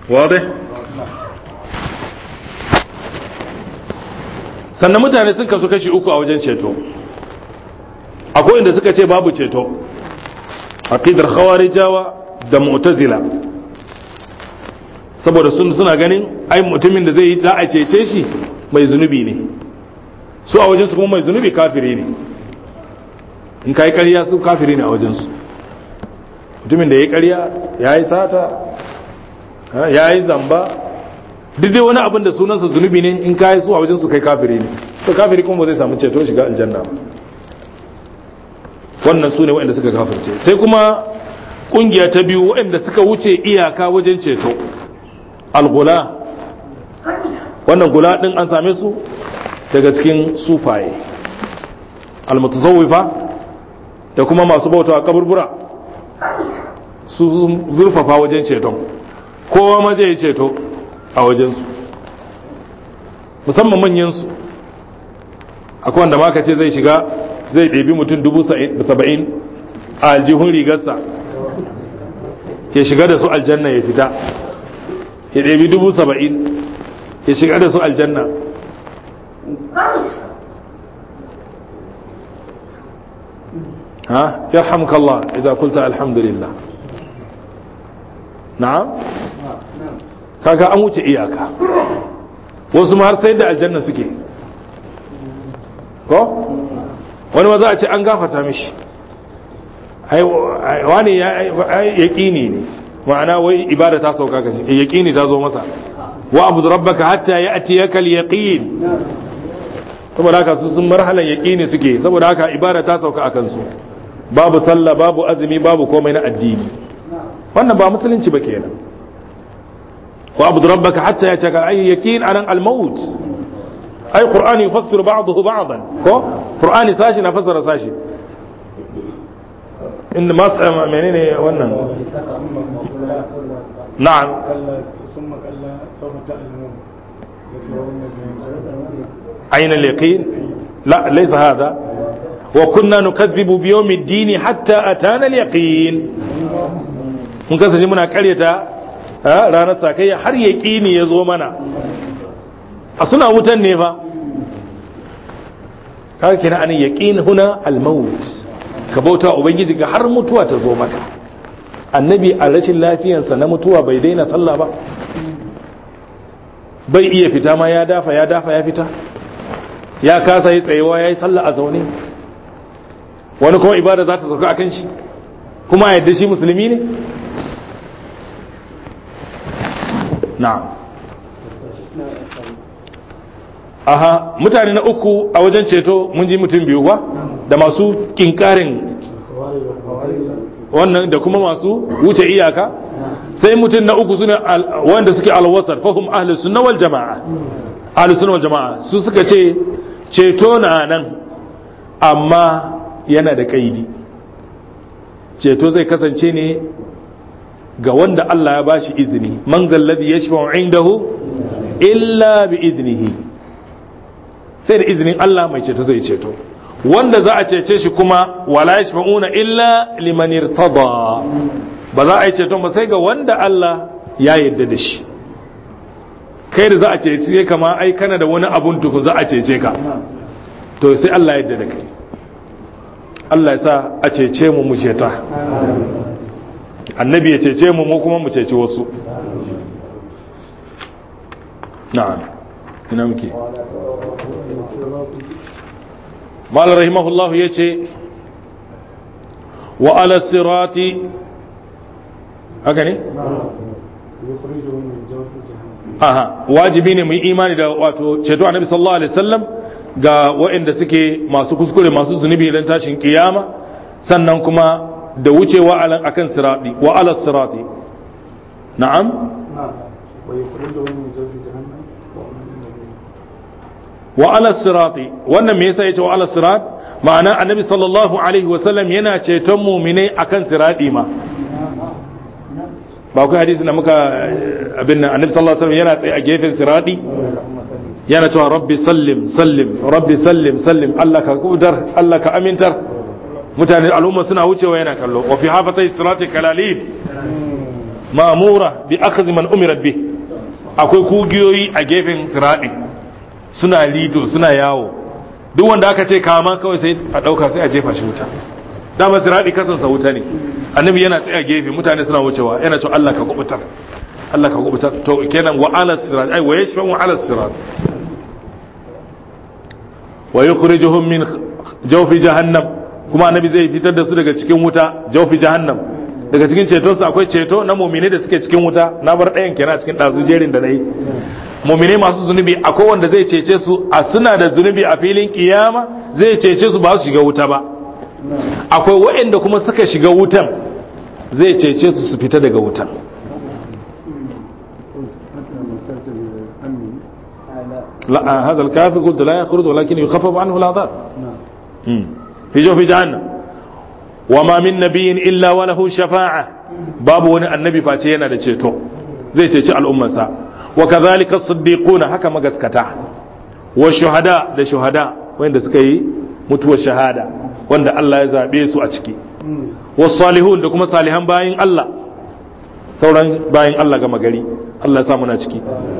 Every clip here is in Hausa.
wadai sannan mutane sun kasu kashi uku a wajen ceto akwai inda suka ce babu ceto aqidar khawarijawa da mu'tazila saboda sun suna ganin ai mutumin da zai yi za a cece shi mai zunubi ne su a wajensu kuma mai zunubi kafiri ne in ka yi ƙarya su kafiri ne a wajensu mutumin da ya yi ƙarya ya yi sata ya yi zamba duk dai wani abin da sunansa zunubi ne in ka yi su a wajensu kai kafiri ne to kafiri kuma ba zai samu ceto shiga aljanna ba wannan su ne waɗanda suka kafirce sai kuma ƙungiya ta biyu waɗanda suka wuce iyaka wajen ceto algula wannan gula ɗin an same su daga cikin sufaye almutazawwifa da kuma masu bautawa kaburbura su zurfafa wajen ceton kowa ma zai ceto a wajensu musamman manyansu akwai wanda maka ce zai shiga zai ɗebi mutum dubu saba'in a aljihun rigarsa ya shiga da su aljanna ya fita ya ɗebi dubu saba'in ya shiga da su aljanna ها يرحمك الله إذا قلت الحمد لله نعم kaga an wuce iyaka wasu ma har sai da aljanna suke ko wani ma za a ce an gafata mishi wani ya yaƙini ne ma'ana wai ibada ta sauka kashi yaƙini ta zo masa wa abu rabbaka hatta ya ati ya kal yaqin saboda haka su sun marhalan yaƙini suke saboda haka ibada ta sauka a kansu babu sallah babu azumi babu komai na addini wannan ba musulunci ba kenan wa abu rabbaka hatta ya caka ay yaqin anan al-maut ay qur'ani yufassiru ba'dahu ba'dan ko qur'ani sashi na fassara sashi in ma menene wannan na'am ثم كلا سوف تعلمون أين اليقين لا ليس هذا وكنا نكذب بيوم الدين حتى أتانا اليقين mun kasance muna karyata ranar sakayya har yaƙini ya zo mana a suna wutan ne fa kaga kina an yaqin huna al-maut ka bauta ubangiji ga har mutuwa ta zo maka annabi a rashin lafiyansa na mutuwa bai daina sallah ba bai iya fita ma ya dafa ya dafa ya fita ya kasa yi tsayewa ya yi sallah a zaune wani kuma ibada za ta sauka a kan shi kuma yadda shi musulmi ne na'am aha mutane na uku a wajen ceto mun ji mutum biyu ba da masu kinkarin wannan da kuma masu wuce iyaka sai mutum na uku suna wanda suke alwasar fahim ahlus sunna wal jama'a ahlus sunna wal jama'a su suka ce ceto na nan amma yana da kaidi ceto zai kasance ne ga wanda Allah ya bashi izini man zalladhi yashfa'u indahu illa bi iznihi sai da izinin Allah mai ceto zai ceto wanda za a cece shi kuma wala yashfa'una illa liman irtada ba za a yi ceton ba sai ga wanda Allah ya yarda da shi kai da za a cece kama ai kana da wani abun tuku za a cece ka to sai Allah ya yarda da kai Allah ya sa a cece mu mu ceta annabi ya cece mu mu kuma mu ceci wasu na'am ina muke malar rahimahullahu ya ce wa ala sirati haka ne? aha wajibi ne mu yi imani da wato ceto annabi sallallahu alaihi wasallam ga waɗanda suke masu kuskure masu zunubi don tashin kiyama sannan kuma da wucewa alan akan sirati wa ala sirati na'am wa ala sirati wannan me yasa yace wa ala sirat ma'ana annabi sallallahu alaihi wasallam yana ceton mu'minai akan sirati ma ba ku hadisi da muka abin nan annabi sallallahu alaihi wasallam yana tsaye a gefen sirati yana cewa rabbi sallim sallim rabbi sallim sallim Allah ka kudar Allah ka amintar mutane al'umma suna wucewa yana kallo wa fi hafatai sirati kalalib ma'mura bi akhdhi man umirat bi akwai kugiyoyi a gefen sirati suna lido suna yawo duk wanda aka ce kama kawai sai a dauka sai a jefa shi wuta dama sirati kasansa wuta ne annabi yana tsaya gefe mutane suna wucewa yana cewa Allah ka kubutar Allah ka kubutar to kenan wa ala sirat ai wa yashfa wa ala sirat wa yukhrijuhum min jawfi jahannam kuma annabi zai fitar da su daga cikin wuta jawfi jahannam daga cikin ceton su akwai ceto na mu'mine da suke cikin wuta na bar ɗayan kenan cikin dazu jerin da nayi mu'mine masu zunubi akwai wanda zai cece su a suna da zunubi a filin kiyama zai cece su ba su shiga wuta ba akwai waɗanda kuma suka shiga wutan zai cece su su fita daga wutan لا هذا الكافر قلت لا يخرج ولكن يخفف عنه العذاب في جوف جهنم وما من نبي إلا وله شفاعة باب وني النبي فاتينا da ceto zai ceci al'ummarsa wa kadhalika as-siddiquna haka magaskata wa shuhada da shuhada wanda suka yi mutuwar shahada wanda Allah ya zabe su a ciki wa salihun da kuma salihan bayin Allah sauran bayin Allah gama gari Allah ya sa muna ciki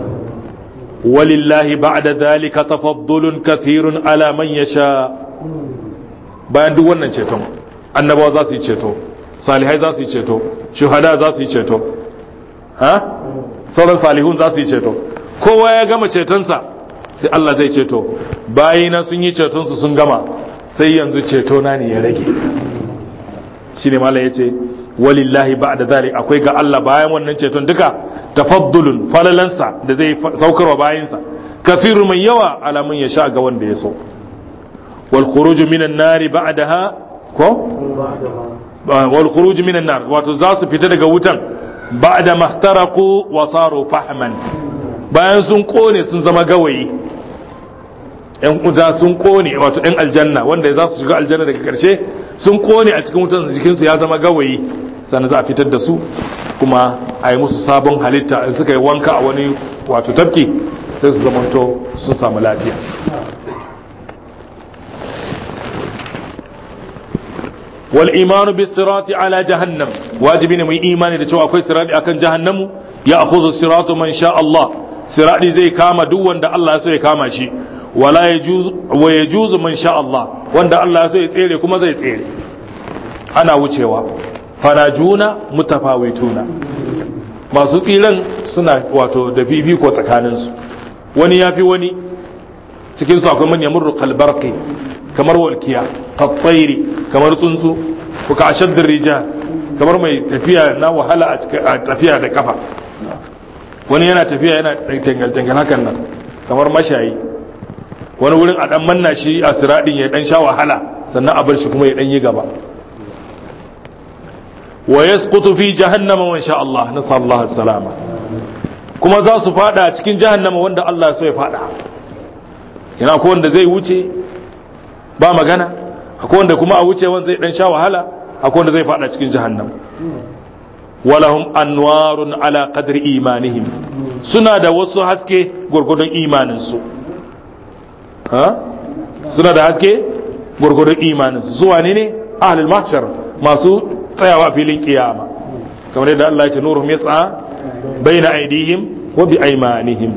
ولله بعد ذلك تفضل كثير على من يشاء bayan duk wannan ceton annabawa za su yi ceto salihai za su yi ceto shuhada za su yi ceto ha sauran salihun za su yi ceto kowa ya gama cetonsa sai Allah zai ceto bayina sun yi cetonsu sun gama sai yanzu ceto na ne ya rage shine malam yace walillahi ba'da zalik akwai ga Allah bayan wannan ceton duka tafaddulun falalansa da zai saukarwa bayansa kafiru mai yawa alamun ya sha ga wanda ya so wal khuruju minan nari ba'daha ko wal khuruju minan nar wato za su fita daga wutan ba'da mahtaraku wa saru fahman bayan sun kone sun zama gawayi yan uda sun kone wato yan aljanna wanda za su shiga aljanna daga karshe sun kone a cikin wutan jikinsu ya zama gawayi sannan za a fitar da su kuma a yi musu sabon halitta in suka yi wanka a wani wato tafki sai su zamanto sun samu lafiya wal imanu bis sirati ala jahannam wajibi ne mu yi imani da cewa akwai sirati akan jahannamu ya akhudhu siratu man sha Allah sirati zai kama duk wanda Allah ya so ya kama shi wala yajuz wa yajuzu man sha Allah wanda Allah ya so ya tsere kuma zai tsere ana wucewa farajuna mutafawituna masu tsiran suna wato da fifiko tsakaninsu wani ya fi wani cikinsu akwai man yamurru kalbarki kamar walkiya katsairi kamar tsuntsu ko ka ashaddar rija kamar mai tafiya na wahala a tafiya da kafa wani yana tafiya yana tangal-tangal hakan nan kamar mashayi wani wurin a dan manna shi a siradin ya dan sha wahala sannan a bar shi kuma ya dan yi gaba wa yasqutu fi jahannama wa insha Allah nasallahu salama kuma za su fada cikin jahannama wanda Allah so ya fada yana ko wanda zai wuce ba magana akwai wanda kuma a wuce wanda zai dan sha wahala akwai wanda zai fada cikin jahannama walahum anwarun ala qadri imanihim suna da wasu haske gurgurdun imanin su ha suna da haske gurgurdun imanin su su wane ne ahlul mahshar masu tsayawa filin kiyama kamar yadda Allah ya ce nuruhum yas'a baina aidihim wa bi aymanihim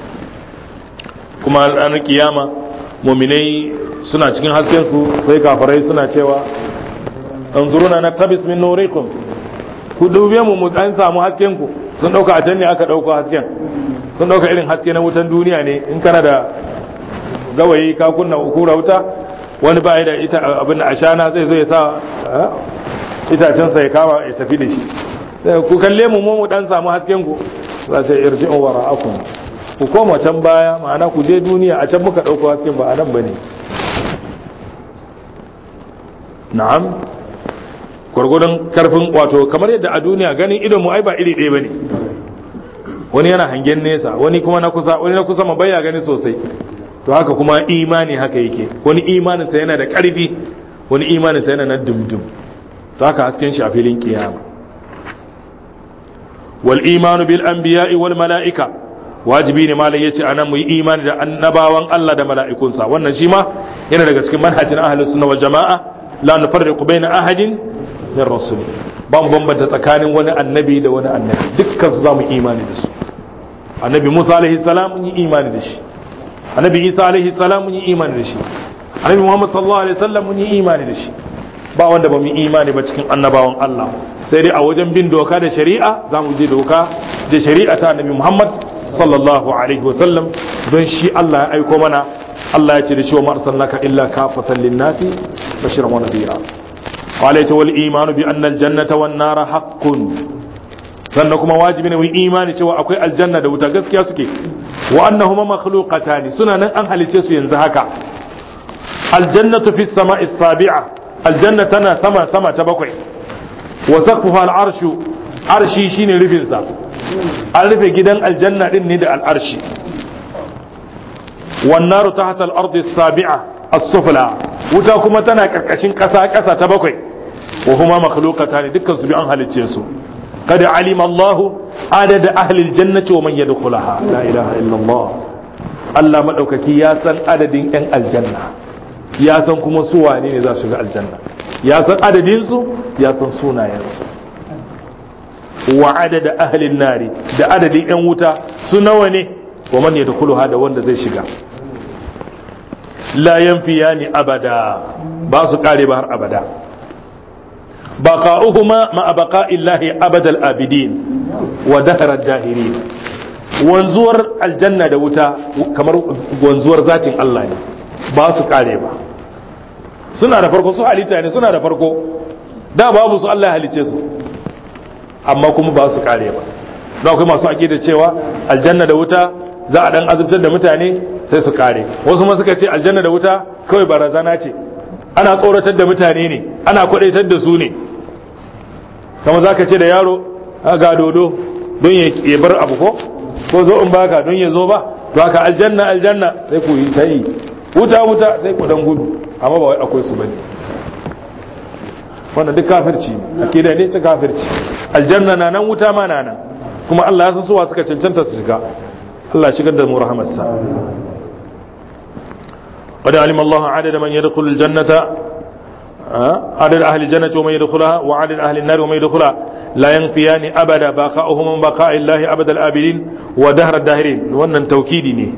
kuma ranar kiyama muminai suna cikin hasken su sai kafarai suna cewa anzuruna na tabis min nurikum ku dube mu mu dan samu hasken ku sun dauka a can ne aka dauko hasken sun dauka irin haske na wutan duniya ne in kana da gawayi ka kunna kura wuta wani ba da ita abin da ashana zai zo ya sa itacensa ya kama ya tafi da shi ku kalle mu mu dan samu hasken ku za ta irji'u wara'akum ku koma can baya ma'ana ku je duniya a can muka dauko hasken ba a nan bane na'am gwargwadon karfin wato kamar yadda a duniya ganin idon mu ai ba iri ɗaya bane wani yana hangen nesa wani kuma na kusa wani na kusa ma baya gani sosai to haka kuma imani haka yake wani imaninsa yana da ƙarfi wani imaninsa yana na dumdum to haka hasken shi a filin kiyama wal imanu bil anbiya'i wal mala'ika wajibi ne malai yace anan mu yi imani da annabawan Allah da mala'ikunsa wannan shi ma yana daga cikin manhajin ahlus sunna wal jama'a la nufarriqu baina ahadin min rusuli ba mu bambanta tsakanin wani annabi da wani annabi dukkan su za mu imani da su annabi Musa alaihi salam mun yi imani da shi annabi Isa alaihi salam mun yi imani da shi annabi Muhammad sallallahu alaihi wasallam mun yi imani da shi ba wanda ba mu yi imani ba cikin annabawan Allah sai dai a wajen bin doka da shari'a za mu je doka da shari'a ta annabi Muhammad sallallahu alaihi wasallam don shi Allah ya aiko mana Allah ya ce da shi wa arsalnaka illa kafatan linnasi bashiran wa nadira qala ta wal imanu bi anna al jannata wan nara haqqun sannan kuma wajibi ne mu imani cewa akwai aljanna da wuta gaskiya suke wa annahuma makhluqatani suna nan an halice su yanzu haka aljannatu fi samai sabi'a aljanna tana sama sama ta bakwai wa saqfuha al'arshu arshi shine rufin sa an rufe gidan aljanna din ne da al'arshi wan naru tahta al-ardi as-sabi'a as-sufla wuta kuma tana karkashin kasa kasa ta bakwai wa huma makhluqatani dukkan su bi an halicce su قد علم الله عدد أهل الجنة ومن يدخلها لا إله إلا الله Allah maɗaukaki ya san adadin 'yan aljanna ya san kuma su wane ne za su shiga aljanna ya san adadinsu ya san sunayensu wa adada ahlin nari da adadin 'yan wuta su nawa ne wa man ya da wanda zai shiga la yanfiyani abada ba su kare ba har abada بقاؤهما مع بقاء الله أبد الآبدين ودهر الداهرين wanzuwar aljanna da wuta kamar wanzuwar zatin Allah ne ba su kare ba suna da farko su halitta ne suna da farko da babu su Allah ya halice su amma kuma ba su kare ba don akwai masu aƙida cewa aljanna da wuta za a dan azubtar da mutane sai su kare wasu ma suka ce aljanna da wuta kawai barazana ce ana tsoratar da mutane ne ana kwadaitar da su ne kama za ka ce da yaro ga dodo don ya bar abu ko ko zo in baka don ya zo ba to haka aljanna aljanna sai ku yi ta yi wuta wuta sai ku dan gudu amma ba wai akwai su bane wannan duk kafirci ne akida ne ta kafirci aljanna na nan wuta ma na nan kuma Allah ya san suwa suka cancanta su shiga Allah shigar da mu rahamarsa قد علم الله عدد من يدخل الجنة عدد أهل الجنة ومن يدخلها وعدد أهل النار ومن يدخلها لا ينفيان أبدا بقاؤهم من بقاء الله أبد الآبدين ودهر الداهرين وأن توكيدني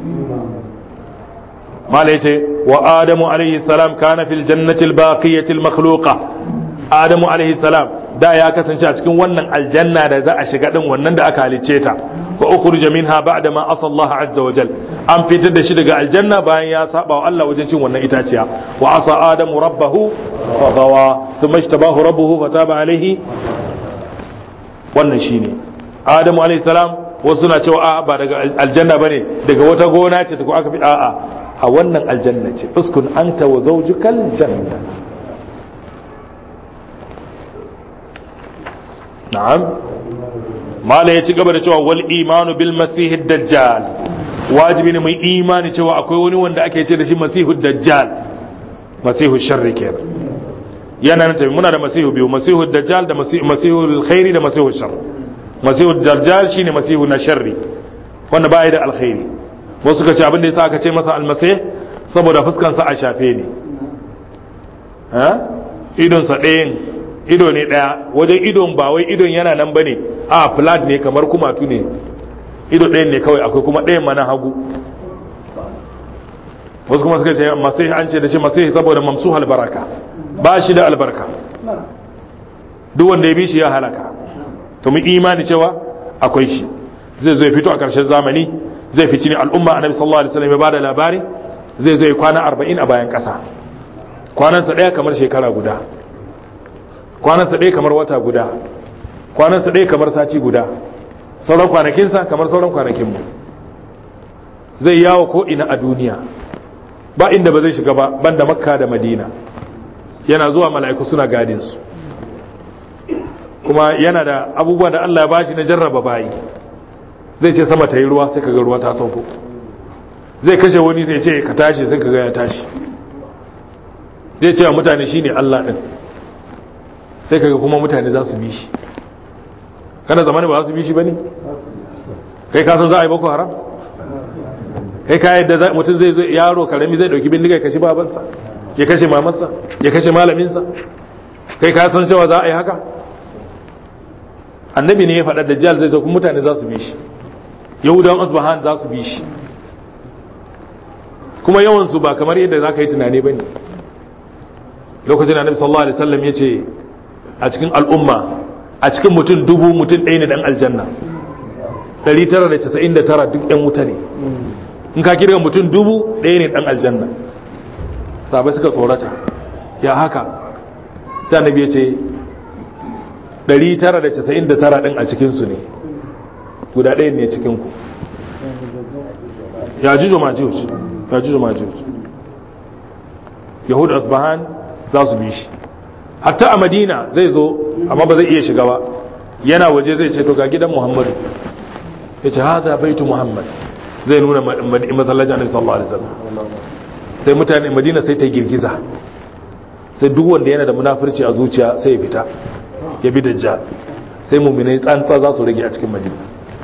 ما ليس وآدم عليه السلام كان في الجنة الباقية المخلوقة آدم عليه السلام da ya kasance a cikin wannan aljanna da za a shiga din wannan da aka halicce ta fa ukhrija minha ba'da ma asa Allah azza wa jal an fitar da shi daga aljanna bayan ya saba wa Allah wajen cin wannan itaciya wa asa adamu rabbahu fa gawa thumma ishtabahu rabbuhu fa taba alaihi wannan shine adamu alaihi salam wasu suna cewa a ba daga aljanna bane daga wata gona ce ta ko aka fi a'a a wannan aljanna ce uskun anta wa zawjukal janna na'am mala ya ci gaba da cewa wal imanu bil masih dajjal wajibi ne mai imani cewa akwai wani wanda ake ce da shi masihu dajjal masihu sharri kenan yana nan tafi muna da masihu biyu masihu dajjal da masihu alkhairi da masihu shar masihu dajjal shine masihu na sharri wanda baya da alkhairi wasu suka ce abin da yasa aka ce masa almasih saboda fuskansa a shafe ne ha idonsa ɗayan ido ne ɗaya wajen idon ba wai idon yana nan bane a flat ne kamar kumatu ne ido ɗayan ne kawai akwai kuma ɗayan mana hagu wasu kuma suka ce masai an ce da shi masai saboda mamsu albaraka ba shi da albarka duk wanda ya bi shi ya halaka to mu imani cewa akwai shi zai zo ya fito a ƙarshen zamani zai fici ne al'umma annabi sallallahu alaihi wasallam ya bada labari zai zo ya kwana 40 a bayan ƙasa kwanansa ɗaya kamar shekara guda kwanansa ɗaya kamar wata guda kwanansa ɗaya kamar sati guda sauran kwanakinsa kamar sauran kwanakinmu zai yawo ko ina a duniya ba inda ba zai shiga ba banda makka da madina yana zuwa mala'iku suna gadinsu kuma yana da abubuwa da allah ya bashi na jarraba bayi zai ce sama ta yi ruwa sai kaga ruwa ta sauko zai kashe wani zai ce ka tashi sai kaga ya tashi zai ce wa mutane shine allah din sai kaga kuma mutane za su bi shi kana zamani ba za su bi shi ba ne kai kasan za a yi boko haram kai ka yadda mutum zai zo yaro karami zai dauki bindiga ya kashe babansa ya kashe mamarsa ya kashe malaminsa kai ka san cewa za a yi haka annabi ne ya faɗa dajjal zai zo kuma mutane za su bi shi yahudawan asbahan za su bi shi kuma yawansu ba kamar yadda za ka yi tunani ba ne lokacin annabi sallallahu alaihi wasallam ya ce a cikin al'umma a cikin mutum dubu mutum ɗaya ne dan aljanna 999 duk yan wuta ne in ka kirga mutum dubu ɗaya ne dan aljanna sabai suka tsorata ya haka sai annabi ya ce 999 ɗin a cikinsu ne guda ɗaya ne cikinku ya jujo majuj ya jujo majuj yahud asbahan za su bi shi hatta a madina zai zo amma ba zai iya shiga ba yana waje zai ce to ga gidan muhammadu ya ce haza baitu muhammad zai nuna masallacin annabi sallallahu alaihi wasallam sai mutane madina sai ta girgiza sai duk wanda yana da munafurci a zuciya sai ya fita ya bi dajjal sai muminai tsantsa za su rage a cikin madina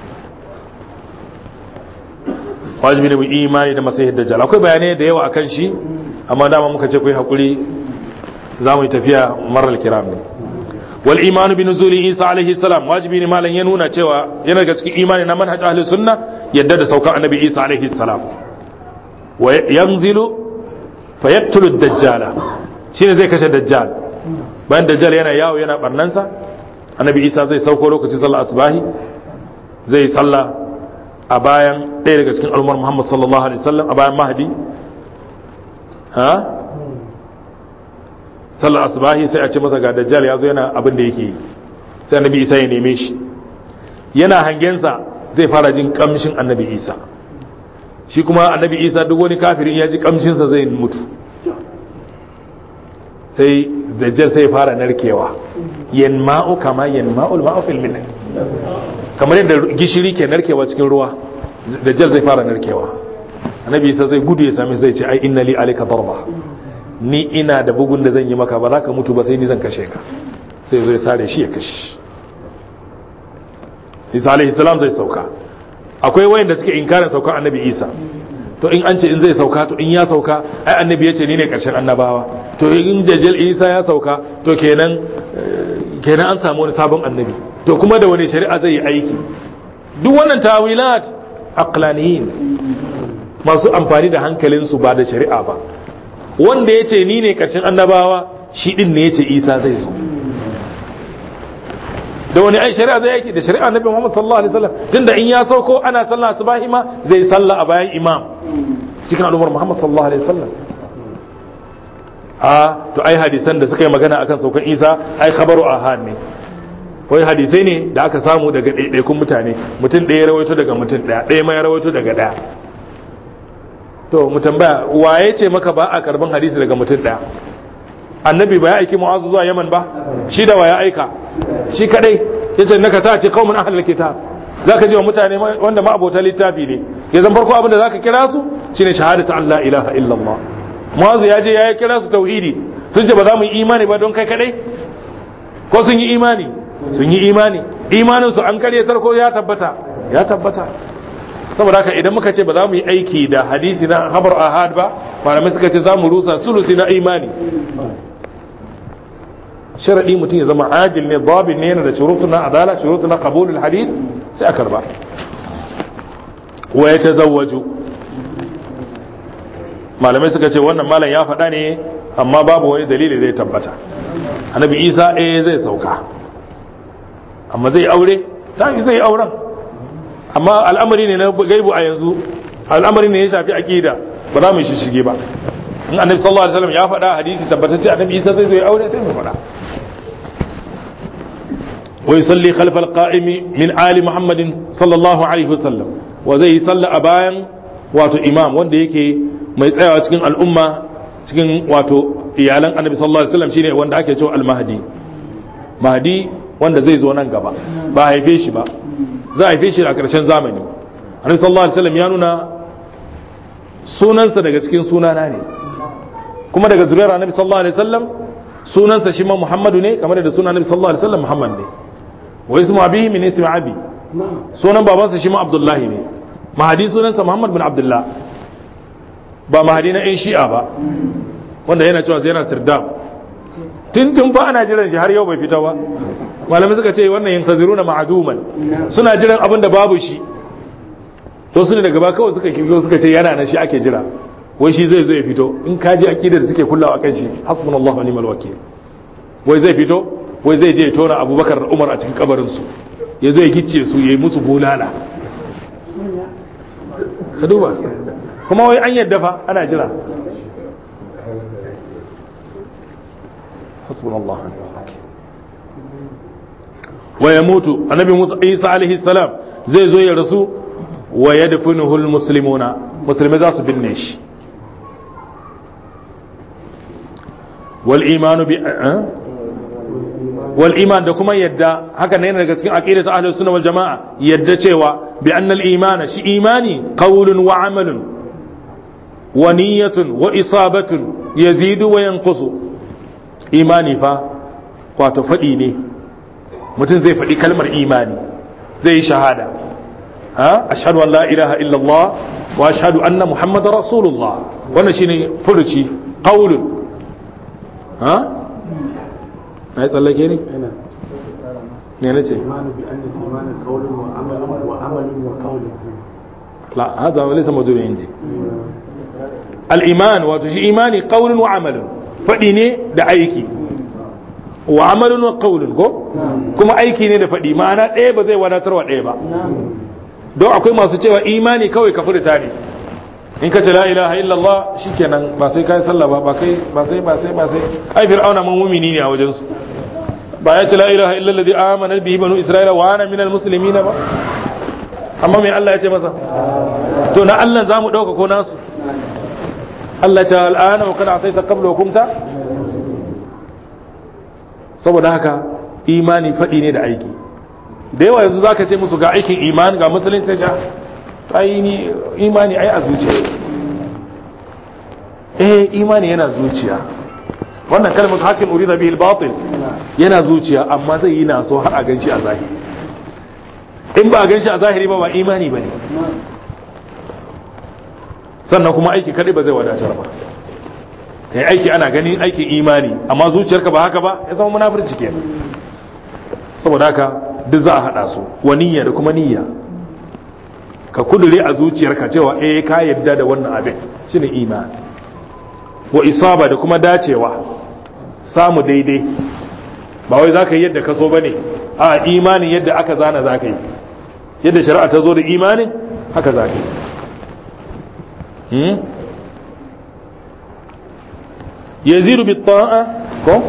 wajibi ne mu imani da masayar dajjal akwai bayanai da yawa akan shi amma dama muka ce ku yi hakuri za mu yi tafiya marar kiram ne wal imanu bi nuzuli isa alaihi salam wajibi ne malam ya nuna cewa yana daga cikin imani na manhaj ahli sunna yadda da saukan annabi isa alaihi salam wa yanzilu fa yaqtulu dajjala shine zai kashe dajjal bayan dajjal yana yawo yana barnansa annabi isa zai sauko lokacin sallar asbahi zai sallah a bayan ɗaya daga cikin al'ummar muhammad sallallahu alaihi wasallam a bayan mahdi ha sallar asbahi sai a ce masa ga dajjal ya zo yana abin da yake yi sai annabi isa ya neme shi yana hangensa zai fara jin kamshin annabi isa shi kuma annabi isa duk wani kafirin ya ji kamshinsa zai mutu sai dajjal sai fara narkewa yanma'u kama yanma'ul ma'u fil milh kamar yadda gishiri ke narkewa cikin ruwa dajjal zai fara narkewa annabi isa zai gudu ya sami zai ce ai inna li alika darba ni ina da bugun da zan yi maka ba za ka mutu ba sai ni zan kashe ka sai zo ya sare shi ya kashe isa alaihi salam zai sauka akwai wayanda suke inkarin saukan annabi isa to in an ce in zai sauka to in ya sauka ai annabi ya ce ni ne karshen annabawa to in dajjal isa ya sauka to kenan kenan an samu wani sabon annabi to kuma da wani shari'a zai yi aiki duk wannan tawilat aqlaniyin masu amfani da hankalinsu ba da shari'a ba wanda ya ce ni ne karshen annabawa shi din ne ya ce isa zai zo da wani ai shari'a zai yake da shari'a annabi Muhammad sallallahu alaihi wasallam tunda in ya sauko ana sallah subahi ma zai sallah a bayan imam cikin al'ummar Muhammad sallallahu alaihi wasallam a to ai hadisan da suka yi magana akan saukan Isa ai khabaru ahad ne wai hadisai ne da aka samu daga ɗaiɗaikun mutane mutum ɗaya rawaito daga mutum ɗaya ɗaya ma ya rawaito daga ɗaya to mu tambaya waye ce maka ba a karban hadisi daga mutum ɗaya annabi ba ya aiki mu'azu zuwa yaman ba shi da wa ya aika shi kadai yace naka ta ce qaumun ahlul kitab zaka ji wa mutane wanda ma abota littafi ne ya zan farko abin da zaka kira su shine shahadatu an la ilaha illallah mu'azu ya je ya kira su tauhidi sun ce ba za mu yi imani ba don kai kadai ko sun yi imani sun yi imani imanin su an karyatar ko ya tabbata ya tabbata saboda haka idan muka ce ba za mu yi aiki da hadisi na khabar ahad ba malamai suka ce za mu rusa sulusi na imani sharadi mutum ya zama adil ne babin ne yana da shurutu na adala shurutu na qabulul hadith sai a karba wa ya tazawwaju malamai suka ce wannan malam ya faɗa ne amma babu wani dalili zai tabbata annabi isa eh zai sauka amma zai aure ta zai auren amma al'amari ne na gaibu a yanzu al'amari ne ya shafi aqida ba za mu shi shige ba in annabi sallallahu alaihi wasallam ya faɗa hadisi tabbatacce annabi isa zai zo ya aure sai mu faɗa ويصلي خلف القائم من آل محمد صلى الله عليه وسلم وزي صلى أبايا واتو إمام wanda yake mai tsayawa cikin al'umma cikin wato iyalan annabi sallallahu alaihi wasallam shine wanda ake cewa al-mahdi mahdi wanda zai zo nan gaba ba haife shi ba za a haife shi a ƙarshen zamani annabi sallallahu alaihi wasallam ya nuna sunansa daga cikin sunana ne kuma daga zuriyar annabi sallallahu alaihi wasallam sunansa shi ma muhammadu ne kamar da sunan annabi sallallahu alaihi wasallam muhammad ne wa ismu abihi min ismi abi sunan babansa shi ma abdullahi ne mahadi sunansa muhammad bin abdullah ba mahadi na yan shi'a ba wanda yana cewa yana sirdab tun tun fa ana jiran shi har yau bai fita ba malamai suka ce wannan yantaziruna ma'duman suna jiran abin da babu shi to su ne daga ba kawai suka kirgo suka ce yana nan shi ake jira wai shi zai zo ya fito in ka ji akidar suke kullawa kan shi hasbunallahu wa ni'mal wakil wai zai fito wai zai je ya tona abubakar da umar a cikin kabarin su ya zo ya gicce su ya yi musu bulala ka duba kuma wai an yadda fa ana jira hasbunallahu wa ni'mal wakil wa yamutu annabi musa isa alaihi salam zai zo ya rasu wa yadfinuhu almuslimuna musulmai za su binne shi wal imanu bi wal iman da kuma yadda haka ne daga cikin aqidat ahlus sunna wal jamaa yadda cewa bi anna al imana shi imani qawlun wa amalun wa niyyatun wa isabatun yazidu wa yanqusu imani fa wato fadi ne mutum zai faɗi kalmar imani zai yi shahada ha ashhadu an la ilaha illallah wa ashhadu anna muhammadar rasulullah wannan shine furuci qaulun ha na yi tsallake ne ne na ce imanu bi anna al-iman qawlun wa amalun wa amalun wa qawlun la hada wa laysa mawdu'un indi al-iman wato shi imani qaulun wa amalun fadi ne da aiki wa amalun wa qaulun ko kuma aiki ne da fadi ma'ana ɗaya ba zai wadatar wa ɗaya ba don akwai masu cewa imani kawai ka furta ne in ka ce la ilaha illallah shikenan ba sai kai sallah ba ba kai ba sai ba sai ba sai ai fir'auna mun mumini ne a wajen su ba ya ce la ilaha illa alladhi amana bihi banu isra'ila wa ana minal muslimin ba amma me Allah ya ce masa to na Allah zamu dauka ko nasu Allah ta al'ana wa kana asaita qabla wa kumta saboda haka imani fadi ne da aiki da yawa yanzu zaka ce musu ga aikin imani ga musulunci ta ai ni imani ai a zuciya eh imani yana zuciya wannan kalmar hakim urida bihi al-batil yana zuciya amma zai yi naso har a ganshi a zahiri in ba a ganshi a zahiri ba ba imani bane sannan kuma aiki kadai ba zai wadatar ba kai aiki ana ganin aikin imani amma zuciyarka ba haka ba ya zama munafurci kenan saboda haka duk za a hada su wa niyya da kuma niyya ka kudure a zuciyarka cewa eh ka yadda da wannan abin shine imani wa isaba da kuma dacewa samu daidai ba wai zaka yi yadda ka so bane a imanin yadda aka zana zaka yi yadda shari'a ta zo da imanin haka zaka yi hmm? yazidu bi ta'a ko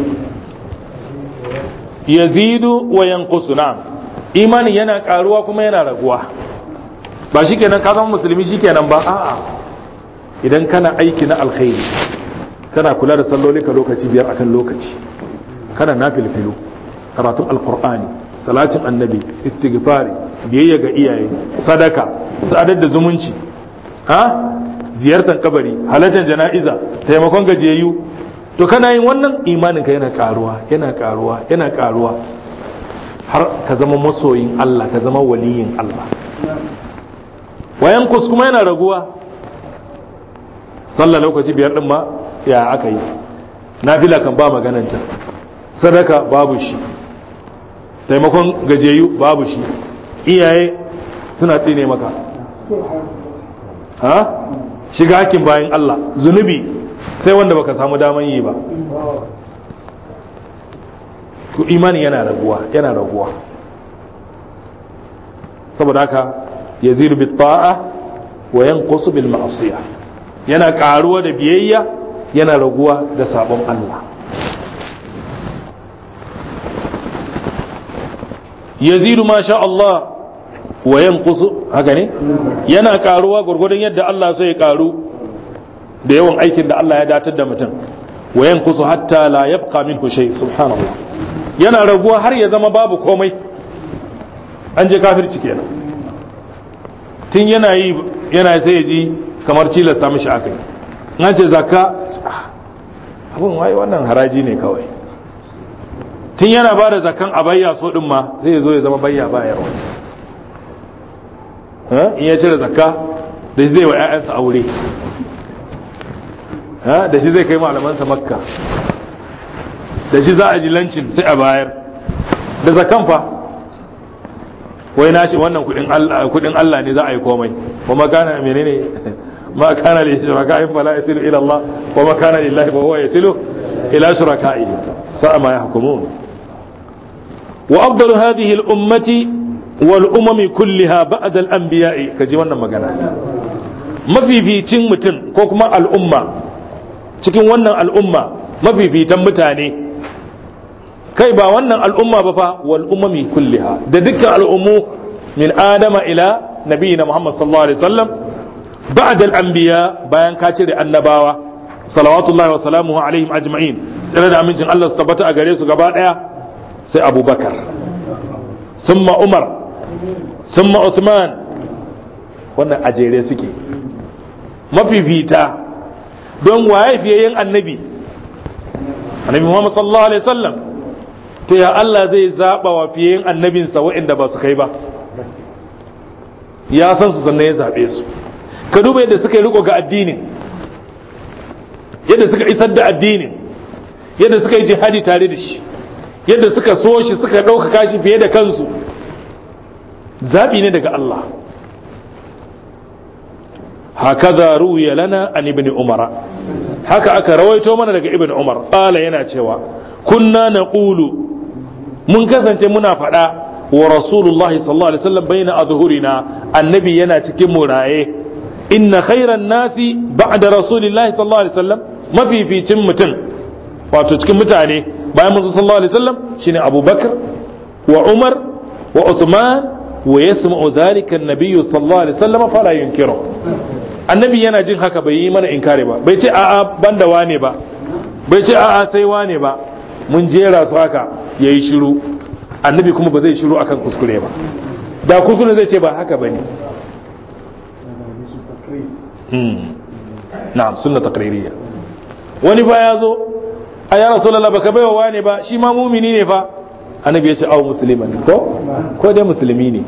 yazidu wa yanqusu na'am imanin yana karuwa kuma yana raguwa ba shi kenan ka zama musulmi shi kenan ba a'a idan kana aiki na alkhairi kana kula da salloli ka lokaci biyar akan lokaci kana na filfilu karatun alkur'ani salatin annabi istighfari biyayya ga iyaye sadaka sadar da zumunci ha ziyartar kabari halartar jana'iza taimakon gajiyayyu to kana yin wannan imaninka yana karuwa yana karuwa yana karuwa har ka zama masoyin Allah ka zama waliyin Allah wayan kus kuma yana raguwa sallah lokaci biyar din ma ya aka yi nafila kan ba magananta sadaka babu shi taimakon gajeyu babu shi iyaye suna tsine maka ha shiga hakin bayan Allah zunubi sai wanda baka samu daman yi ba to imani yana raguwa yana raguwa saboda haka yazidu bit ta'a wa yanqusu bil ma'siyah yana karuwa da biyayya yana raguwa da sabon Allah yazidu ma sha Allah wa yanqusu haka ne yana karuwa gurgurdan yadda Allah sai ya karu da yawan aikin da Allah ya datar da mutum wa yanqusu hatta la yabqa minhu shay subhanallah yana raguwa har ya zama babu komai an je kafirci kenan tun yana yi yana sai ya ji kamar cilasta mishi aka yi an ce zakka abin wai wannan haraji ne kawai tun yana ba da zakan a bayya so din ma zai zo ya zama bayya bayarwa in ya cire zakka da shi zai wa 'ya'yansa aure da shi zai kai malamansa makka da shi za a ji lancin sai a bayar da zakan fa wai na shi wannan kudin Allah kudin Allah ne za a yi komai kuma kana menene ma kana li shuraka'i fala yasilu ila Allah wa ma kana lillahi fa huwa yasilu ila shuraka'i sa'a ma yahkumun wa afdalu hadhihi al-ummati wal umami kulliha ba'da al-anbiya'i kaji wannan magana mafificin mutum ko kuma al'umma cikin wannan al'umma mafifitan mutane kai ba wannan al'umma ba fa wal umami kulliha da dukkan al'ummu min adama ila nabiyina muhammad sallallahu alaihi wasallam ba'da al-anbiya bayan ka cire annabawa salawatullahi wa salamuhu alaihim ajma'in tsare da amincin Allah su tabbata a gare su gaba daya sai abubakar thumma umar thumma usman wannan ajere suke mafifita don waye fiye yin annabi annabi muhammad sallallahu alaihi wasallam to ya Allah zai zaba wa fiye yin annabinsa waɗanda ba su kai ba ya san su sannan ya zabe su ka duba yadda suka yi riko ga addinin yadda suka isar da addinin yadda suka yi jihadi tare da shi yadda suka so shi suka ɗaukaka shi fiye da kansu zaɓi ne daga Allah hakaza ruwiya lana an ibn umar haka aka rawaito mana daga ibn umar qala yana cewa kunna naqulu mun kasance muna faɗa wa rasulullahi sallallahu alaihi wasallam baina adhhurina annabi yana cikin muraye inna khairan nasi ba'da rasulillahi sallallahu alaihi wasallam mafificin mutum wato cikin mutane bayan manzo sallallahu alaihi wasallam shine abubakar wa umar wa uthman wa yasma'u dhalika an-nabiy sallallahu alaihi wasallam fala yunkiru annabi yana jin haka bai yi mana inkari ba bai ce a'a banda wane ba bai ce a'a sai wane ba mun jera su haka yayi shiru annabi kuma ba zai shiru akan kuskure ba da kuskure zai ce ba haka bane na'am sunna taqririyya wani ba ya zo a ya rasulullah baka baiwa wane ba shi ma mumini ne fa annabi ya ce au musliman ko ko dai musulmi ne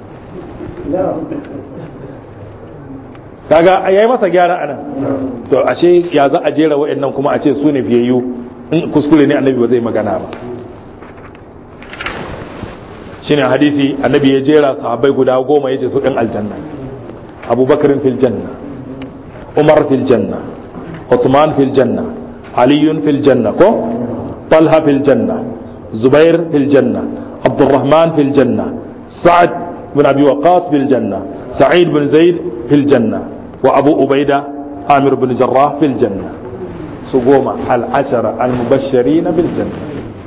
kaga yayi masa gyara anan to ashe ya za a jera wa'annan kuma a ce su ne fiyayyu in kuskure ne annabi ba zai magana ba shine hadisi annabi ya jera sahabbai guda goma yace su ɗin aljanna abubakar fil janna umar fil janna uthman fil janna ali fil janna ko talha fil janna zubair fil janna abdurrahman fil janna sa'ad bin abi waqas fil janna sa'id bin zaid fil janna wa abu ubaida amir bin jarrah fil janna su goma al-ashara al-mubashirin bil janna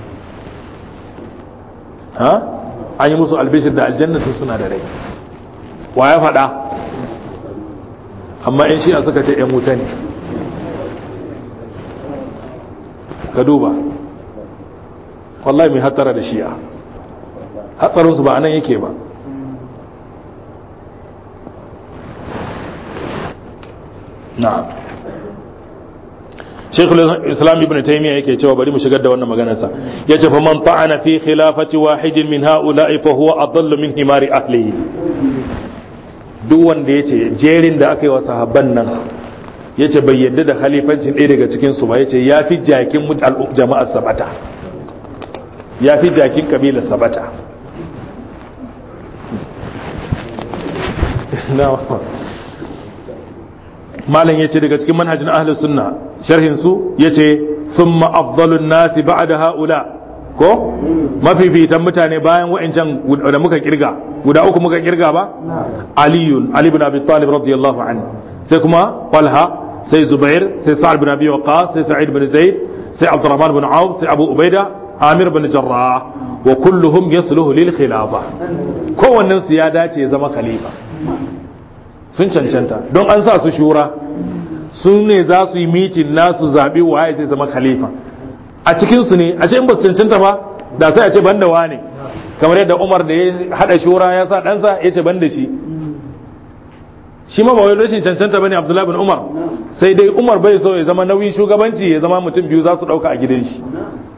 ha an yi musu albishir da aljannatu suna da rai wa ya faɗa amma in shi'a suka ce ‘yan wuta ne ka duba wallahi mai hatsara da shi'a hatsarinsu ba anan yake ba na'am shekul islam ibn taymiya yake cewa bari mu shigar da wannan maganarsa yace fa man ta'ana fi khilafati wahidin min ha'ula'i fa huwa adallu min himari ahlihi duk wanda yace jerin da aka yi wa sahabban nan yace bai yadda da khalifancin ɗaya daga cikin su ba yace yafi jakin jama'ar sabata yafi jakin kabilar sabata malam yace daga cikin manhajin ahlus sunna sharhin su yace thumma afdalun nasi ba'da haula ko mafifitan mutane bayan wa'ancan da muka kirga guda uku muka kirga ba aliyun ali ibn abi talib radiyallahu anhu sai kuma talha sai zubair sai sa'ad ibn abi waqas sai sa'id ibn zaid sai abdurrahman ibn auf sai abu ubaida amir ibn jarrah wa kulluhum yasluhu lil khilafa kowannen su ya dace ya zama khalifa sun cancanta don an sa su shura su ne za su yi mitin nasu zaɓi waye zai zama khalifa a cikinsu ne a in ba su cancanta ba da sai a ce banda wane kamar yadda umar da ya haɗa shura ya sa ɗansa ya ce banda shi shi ma ba wai rashin cancanta bane abdullahi bin umar sai dai umar bai so ya zama nauyin shugabanci ya zama mutum biyu za su ɗauka a gidan shi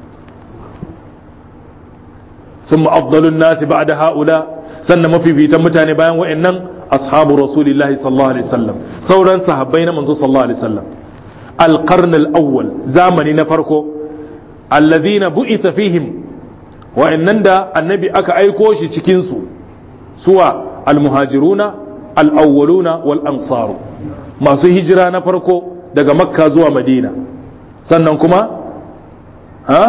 ثم أفضل الناس بعد هؤلاء sannan mafifitan mutane bayan wa'annan ashabu rasulillahi sallallahu alaihi wasallam sauran sahabbai na manzo sallallahu alaihi wasallam alqarn alawwal zamani na farko alladhina bu'itha fihim wa'annan da annabi aka aiko shi cikin su suwa almuhajiruna al-awwaluna wal ansaru masu hijira na farko daga makka zuwa madina sannan kuma ha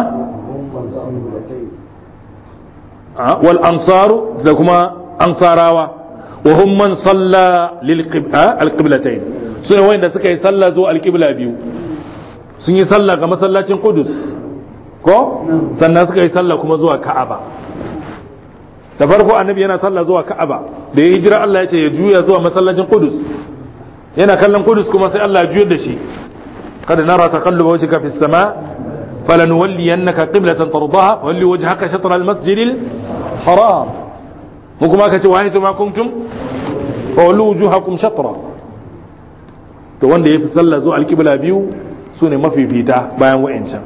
wal ansaru da kuma ansarawa wa hum man salla lil alqiblatayn sune wanda suka yi sallah zuwa alqibla biyu sun yi sallah ga masallacin Qudus ko sannan suka yi sallah kuma zuwa Ka'aba da farko annabi yana sallah zuwa Ka'aba da ya hijira Allah ya ce ya juya zuwa masallacin Qudus yana kallon Qudus kuma sai Allah ya juyar da shi قد نرى تقلب وجهك في السماء فلنولينك قبلة ترضاها فولي وجهك شطر المسجد الحرام وكما كتب وحيث ما كنتم فولوا وجوهكم شطرا to wanda ya fi sallah zuwa alkibla biyu su ne mafifita bayan wa'incan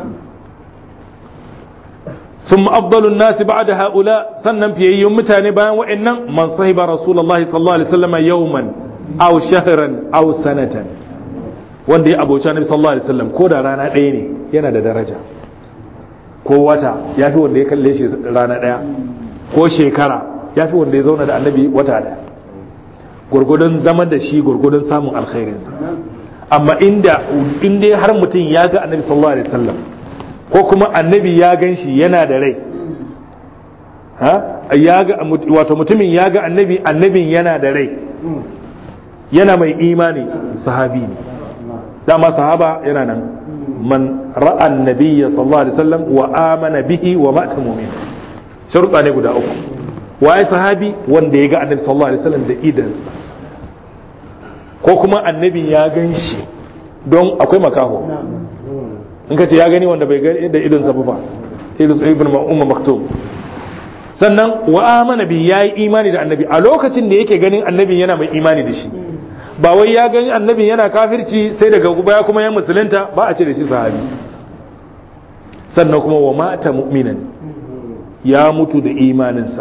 ثم أفضل الناس بعد هؤلاء سنن في يوم متاني بيان وإن من صحب رسول الله صلى الله عليه وسلم يوما أو شهرا أو سنة wanda ya abuci annabi sallallahu alaihi wasallam ko da rana ɗaya ne yana da daraja ko wata ya fi wanda ya kalle shi rana ɗaya ko shekara ya fi wanda ya zauna da annabi wata ɗaya gurgudun zaman da shi gurgudun samun alkhairinsa amma inda inda har mutum ya ga annabi sallallahu alaihi wasallam ko kuma annabi ya gan shi yana da rai ha ya ga wato mutumin ya ga annabi annabin yana da rai yana mai imani sahabi ne dama sahaba yana nan man ra'a annabiyya sallallahu alaihi wasallam wa amana bihi wa mata mu'min sharuɗa ne guda uku waye sahabi wanda ya ga annabi sallallahu alaihi wasallam da idansa ko kuma annabi ya gan shi don akwai makaho in ka ce ya gani wanda bai gani da idonsa ba idon ibn umma maktum sannan wa amana bi yayi imani da annabi a lokacin da yake ganin annabi yana mai imani da shi ba wai ya gani annabi yana kafirci sai daga baya kuma ya musulunta ba a ce da shi sahabi sannan kuma wa mata mu'minan ya mutu da imaninsa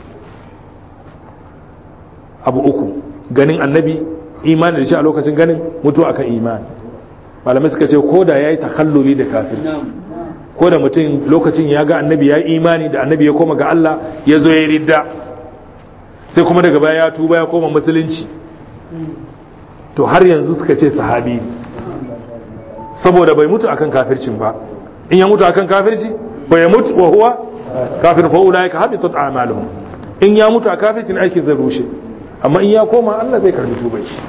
abu uku ganin annabi imani da shi a lokacin ganin mutu akan imani malamai suka ce ko da ya yi takalluli da kafirci ko da mutum lokacin ya ga annabi ya yi imani da annabi ya koma ga Allah ya zo ya ridda sai kuma daga baya ya tuba ya koma musulunci to har yanzu suka ce sahabi saboda bai mutu akan kafircin ba in ya mutu akan kafirci fa ya mutu wa huwa kafir fa ulaika habitat a'maluhum in ya mutu a kafircin aikin zai rushe amma in ya koma Allah zai karbi tuban shi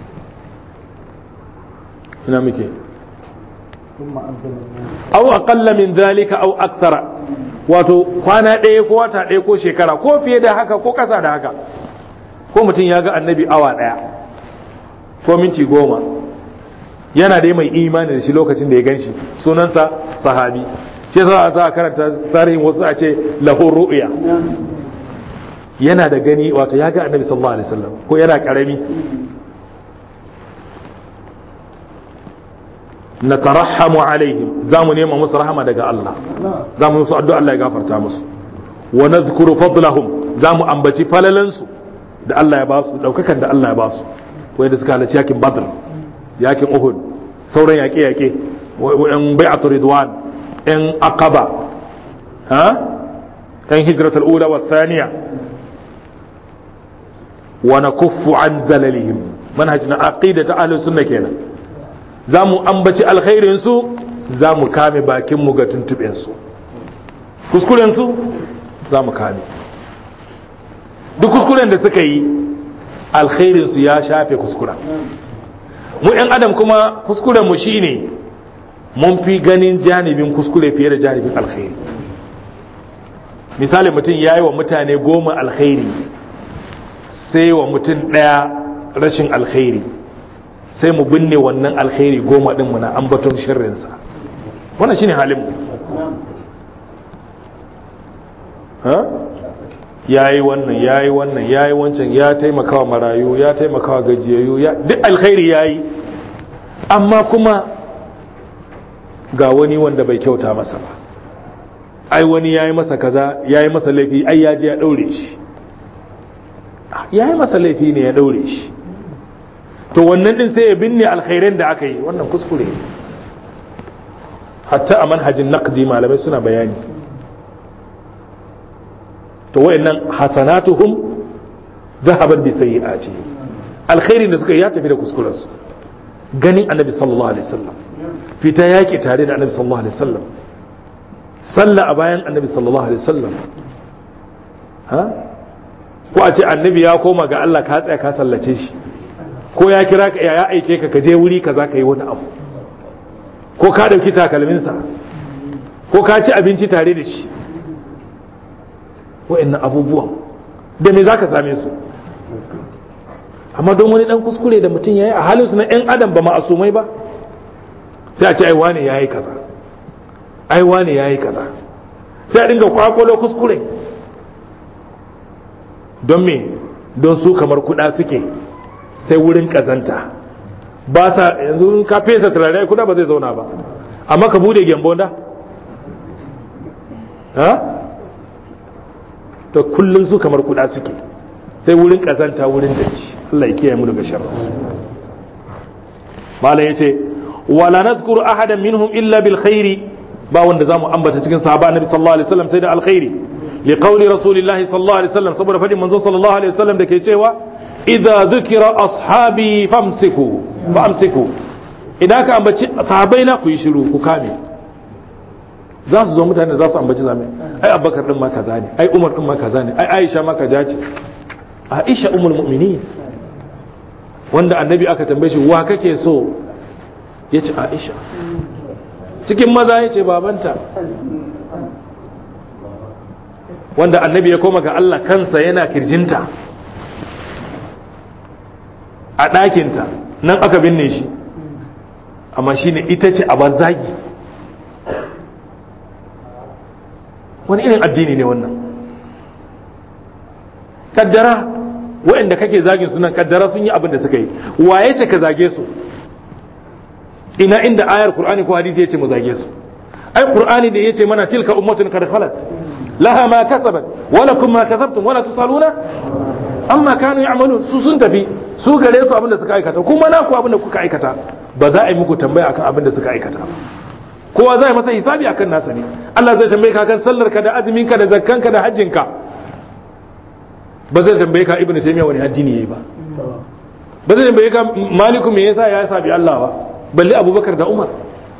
ina muke aw aqalla min zalika aw akthara wato kwana ɗaya ko wata ɗaya ko shekara ko fiye da haka ko ƙasa da haka ko mutum ya ga annabi awa ɗaya ko minti goma yana dai mai imani da shi lokacin da ya gan shi sunansa sahabi shi za a karanta tarihin wasu a ce lahur ru'ya yana da gani wato ya ga annabi sallallahu alaihi wasallam ko yana karami na tarahamu alaihim za mu nema musu rahama daga Allah za mu musu addu'a Allah ya gafarta musu wa nadhkuru fadlahum za mu ambaci falalansu da Allah ya ba su daukakan da Allah ya ba su wanda suka halarci yakin Badr yakin Uhud sauran yaƙe yaƙe yan bai'atu ridwan yan aqaba ha yan hijratul ula wa thaniya wa nakuffu an zalalihim manhaj na aqidatu ahlus sunna kenan za mu ambaci alkhairinsu za mu kame bakinmu ga tuntuɓensu kuskurensu za mu kame duk kuskuren da suka yi alkhairinsu ya shafe kuskura mu 'yan adam kuma kuskurenmu shi ne mun fi ganin janibin kuskure fiye da janibin alkhairi misali mutum ya yi wa mutane goma alkhairi sai wa mutum ɗaya rashin alkhairi sai mu binne wannan alkhairi goma din mu na ambaton sharrinsa wannan shine halin mu ha yayi wannan yayi wannan yayi wancan ya taimakawa marayu ya taimakawa gajiyayyu ya duk alkhairi yayi amma kuma ga wani wanda bai kyauta masa ba ai wani yayi masa kaza yayi masa laifi ai ya je ya daure shi yayi masa laifi ne ya daure shi to wannan din sai ya binne alkhairan da aka yi wannan kuskure hatta a manhajin naqdi malamai suna bayani to wayannan hasanatuhum zahaban bi sayyi'ati alkhairin da suka yi ya tafi da kuskuren su ganin annabi sallallahu alaihi wasallam fita yaki tare da annabi sallallahu alaihi wasallam sallah a bayan annabi sallallahu alaihi wasallam ha ko a ce annabi ya koma ga Allah ka tsaya ka sallace shi ko ya kira ka ya aike ka ka je wuri kaza ka yi wani abu ko ka dauki takalminsa ko ka ci abinci tare da shi wa'annan abubuwan da me zaka same su amma don wani dan kuskure da mutum yayi a halin su na yan adam ba ma'asumai ba sai a ce ai wane yayi kaza ai wane yayi kaza sai a dinga kwakwalo kuskure don me don su kamar kuda suke sai wurin kazanta ba sa yanzu ka fesa turare kuda ba zai zauna ba amma ka bude gyambo da ha to kullun su kamar kuda suke sai wurin kazanta wurin datti Allah ya kiyaye mu daga sharri malam yace wala nadhkuru ahadan minhum illa bil khairi ba wanda zamu ambata cikin sahaba annabi sallallahu alaihi wasallam sai da alkhairi li qawli rasulillahi sallallahu alaihi wasallam saboda fadin manzo sallallahu alaihi wasallam da ke cewa idza dhukira ashabi famsiku famsiku idan ka ambaci sahabbai na ku yi shiru ku kame za su zo mutane za su ambaci zame ai abubakar din ma kaza ne ai umar din ma kaza ne ai aisha ma kaza ce aisha ummul mu'minin wanda annabi aka tambaye shi wa kake so yace aisha cikin maza yace babanta wanda annabi ya koma ga Allah kansa yana kirjinta a ɗakinta nan aka binne shi amma shine ita ce a zagi wani irin addini ne wannan kaddara waɗanda kake zagin sunan kaddara sun yi abin da suka yi waye ce ka zage su ina inda ayar qur'ani ko hadisi yace mu zage su ai qur'ani da yace mana tilka ummatun qad khalat laha ma kasabat wa lakum ma kasabtum wa la tusaluna amma kanu ya'malun su sun tafi su gare su abin da suka aikata kuma na ku abin da kuka aikata ba za a yi muku tambaya akan abin da suka aikata kowa zai masa hisabi akan nasa ne Allah zai tambaye ka kan sallar ka da azumin ka da zakkan ka da hajjin ka ba zai tambaye ka ibnu taymiya wani addini yayi ba ba zai tambaye ka maliku me yasa ya sabi Allah ba balle abubakar da umar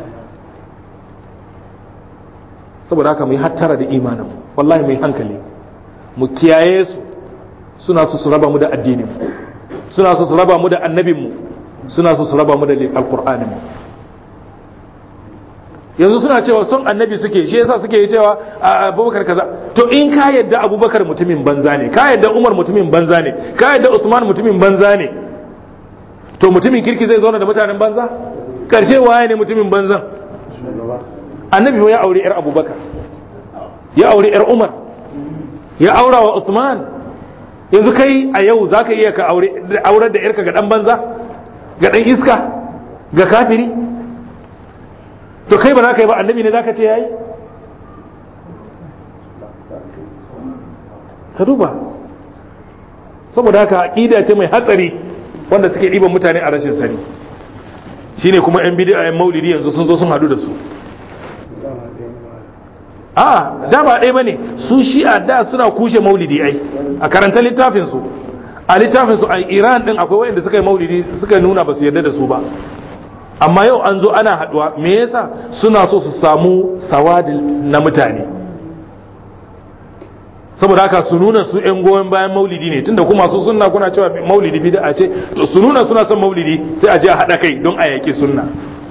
saboda haka mu yi hattara da imanin wallahi mu yi hankali mu kiyaye su suna su su raba mu da addinin mu suna su su raba mu da annabin mu suna su su raba mu da alqur'anin mu yanzu suna cewa son annabi suke shi yasa suke cewa abubakar kaza to in ka yadda abubakar mutumin banza ne ka yadda umar mutumin banza ne ka yadda usman mutumin banza ne to mutumin kirki zai zauna da mutanen banza karshe waye ne mutumin banzan annabi ya aure yar abubakar ya aure yar umar ya aura wa usman yanzu kai a yau za ka iya ka aurar da yarka ga dan banza ga dan iska ga kafiri to kai ba za ka yi ba annabi ne za ka ce ya yi ka duba saboda haka aƙida ce mai hatsari wanda suke ɗiban mutane a rashin sani shine kuma yan bidiyo yan maulidi yanzu sun zo sun hadu da su a da ba ɗaya bane su shi'a da suna kushe maulidi ai a karanta littafin su a littafin su a Iran din akwai wayanda suka yi maulidi suka nuna ba su yarda da su ba amma yau an zo ana haduwa me yasa suna so su samu sawadil na mutane saboda haka su nuna su yan goyon bayan maulidi ne tunda kuma su sunna kuna cewa maulidi bid'a ce to su nuna suna son maulidi sai a je a hada kai don a yaki sunna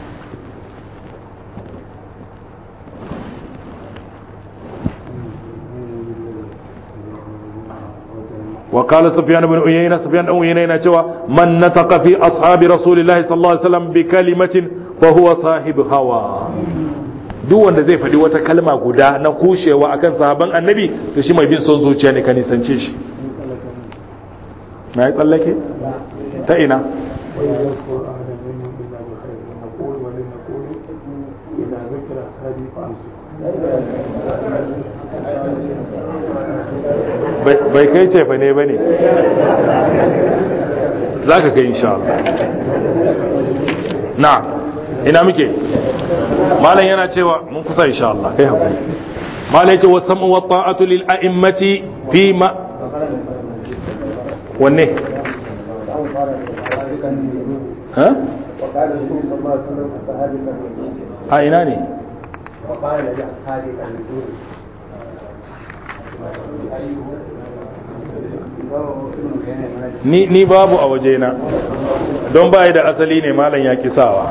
وقال سفيان بن عيينة سفيان بن عيينة cewa من نطق في أصحاب رسول الله صلى الله عليه وسلم بكلمة فهو صاحب هوى duk wanda zai faɗi wata kalma guda na kushewa akan sahaban annabi to shi mai bin son zuciya ne ka nisance shi na yi tsallake ta ina bai kai cefa ne ba ne za ka kai insha Allah na ina muke malam yana cewa mun kusa insha Allah kai haƙuri malam ya ce wa sam'u wa ta'atu lil a'immati fi ma wanne ha وقال النبي صلى الله عليه وسلم أصحابك الوجود a ina ne وقال لأصحابك الوجود ni ni babu a wajena don bai da asali ne malam ya kisawa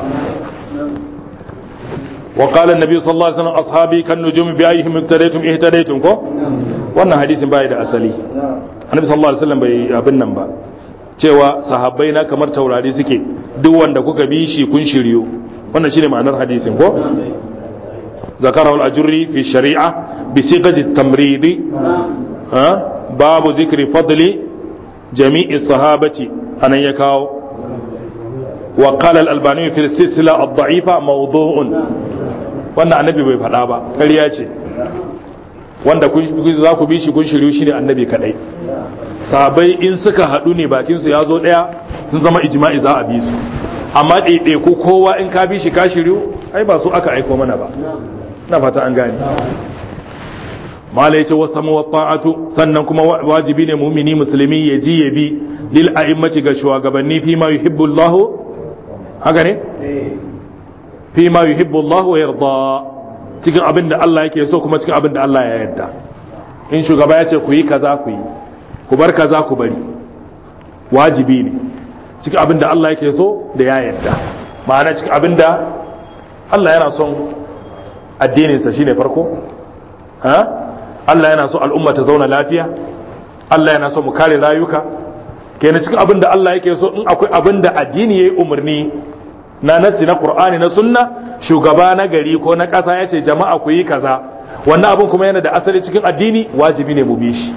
wa qala an-nabi sallallahu alaihi wasallam ashabi kan nujumi bi ayyihim iktadaytum ihtadaytum ko wannan hadisin bai da asali annabi sallallahu alaihi wasallam bai abin nan ba cewa sahabbai na kamar taurari suke duk wanda kuka bi shi kun shiryu wannan shine ma'anar hadisin ko ذكره الأجري في الشريعة بصيغة التمريض ها باب ذكر فضل جميع الصحابة أن يكاو وقال الألباني في السلسلة الضعيفة موضوع wannan annabi bai faɗa ba ƙarya ce wanda za ku bi shi kun shiryu shi ne annabi kaɗai sabai in suka haɗu ne bakinsu ya zo ɗaya sun zama ijma'i za a bi su amma ɗaiɗaiku kowa in ka bi shi ka shiryu ai ba su aka aiko mana ba na fata an gane mala yace wasu muwatta'atu sannan kuma wajibi ne mumini musulmi ya ji ya bi lil a'immati ga shugabanni fi ma yuhibbu Allah haka ne fi ma yuhibbu Allah wa yarda cikin abin da Allah yake so kuma cikin abin da Allah ya yarda in shugaba ya ce ku yi kaza ku yi ku bar kaza ku bari wajibi ne cikin abin da Allah yake so da ya yarda ma'ana cikin abin da Allah yana son addininsa shine farko ha Allah yana so al'umma ta zauna lafiya Allah yana so mu kare rayuka kenan cikin abin da Allah yake so in akwai abin da addini yayi umarni na nasi na Qur'ani na sunna shugaba na gari ko na ƙasa ya ce jama'a ku yi kaza wannan abin kuma yana da asali cikin addini wajibi ne mu bi shi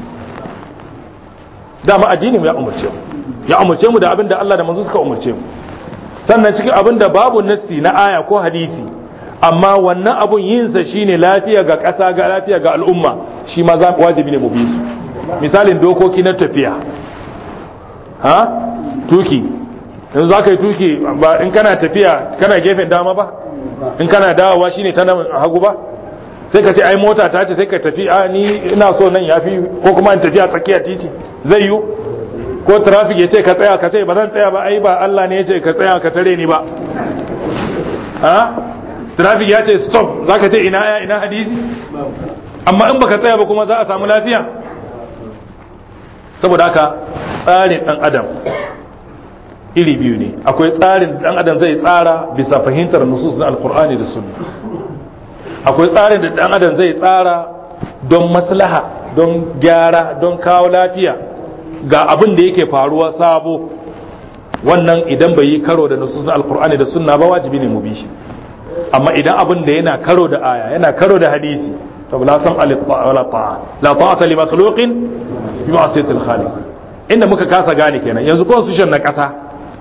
dama addini mu ya umarce mu ya umarce mu da abin da Allah da manzo suka umarce mu sannan cikin abin da babu nassi na aya ko hadisi amma wannan abun yinsa shine lafiya ga ƙasa ga lafiya ga al'umma shi ma wajibi ne mu bi su misalin dokoki na tafiya ha tuki yanzu za ka yi tuki ba in kana tafiya kana gefen dama ba in kana dawowa shine ta nan hagu ba sai ka ce ai mota ta ce sai ka tafi a ni ina so nan yafi ko kuma in tafiya tsakiyar titi zai yi ko traffic ya ce ka tsaya ka ce ba zan tsaya ba ai ba Allah ne ya ce ka tsaya ka tare ni ba ha traffic ya ce stop za ka ce ina ya ina hadisi amma in baka tsaya ba kuma za a samu lafiya saboda haka tsarin dan adam iri biyu ne akwai tsarin dan adam zai tsara bisa fahimtar nusus na alkur'ani da sunna akwai tsarin da dan adam zai tsara don maslaha don gyara don kawo lafiya ga abin da yake faruwa sabo wannan idan bai yi karo da nusus na alkur'ani da sunna ba wajibi ne mu bi shi amma idan abin da yana karo da aya yana karo da hadisi to la sam wala ta'a la ta'ata li makhluqin bi ma'siyatil khaliq inda muka kasa gane kenan yanzu constitution na kasa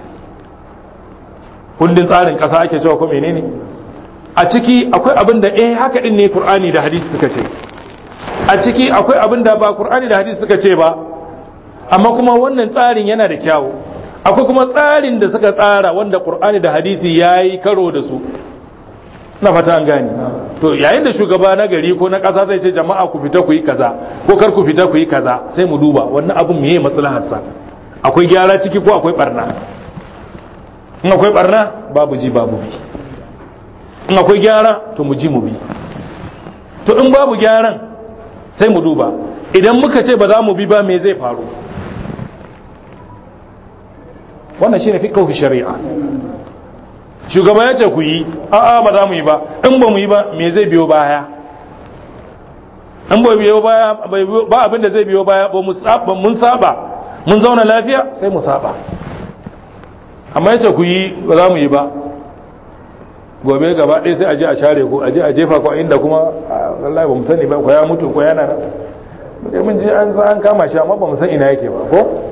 kundin tsarin kasa ake cewa ko menene a ciki akwai abin da eh haka din ne qur'ani da hadisi suka ce a ciki akwai abin da ba qur'ani da hadisi suka ce ba amma kuma wannan tsarin yana da kyawu akwai kuma tsarin da suka tsara wanda qur'ani da hadisi yayi karo da su na fata an gani to yayin da shugaba na gari ko na ƙasa zai ce jama'a ku fita ku yi kaza ko kar ku fita ku yi kaza sai mu duba wannan abun meye maslahar sa akwai gyara ciki ko akwai barna in akwai barna babu ji babu bi in akwai gyara to mu ji mu bi to in babu gyaran sai mu duba idan muka ce ba za mu bi ba me zai faru wannan shine fiqhu shari'a shugaba ya ce ku yi a'a ba za mu yi ba in ba mu yi ba me zai biyo baya in ba biyo baya ba abin da zai biyo baya ba mu saba mun saba mun zauna lafiya sai mu saba amma ya ce ku yi ba za mu yi ba gobe gaba ɗaya sai a je a share ku a je a jefa ku inda kuma wallahi ba mu sani ba ko ya mutu ko yana nan mun ji an an kama shi amma ba mu san ina yake ba ko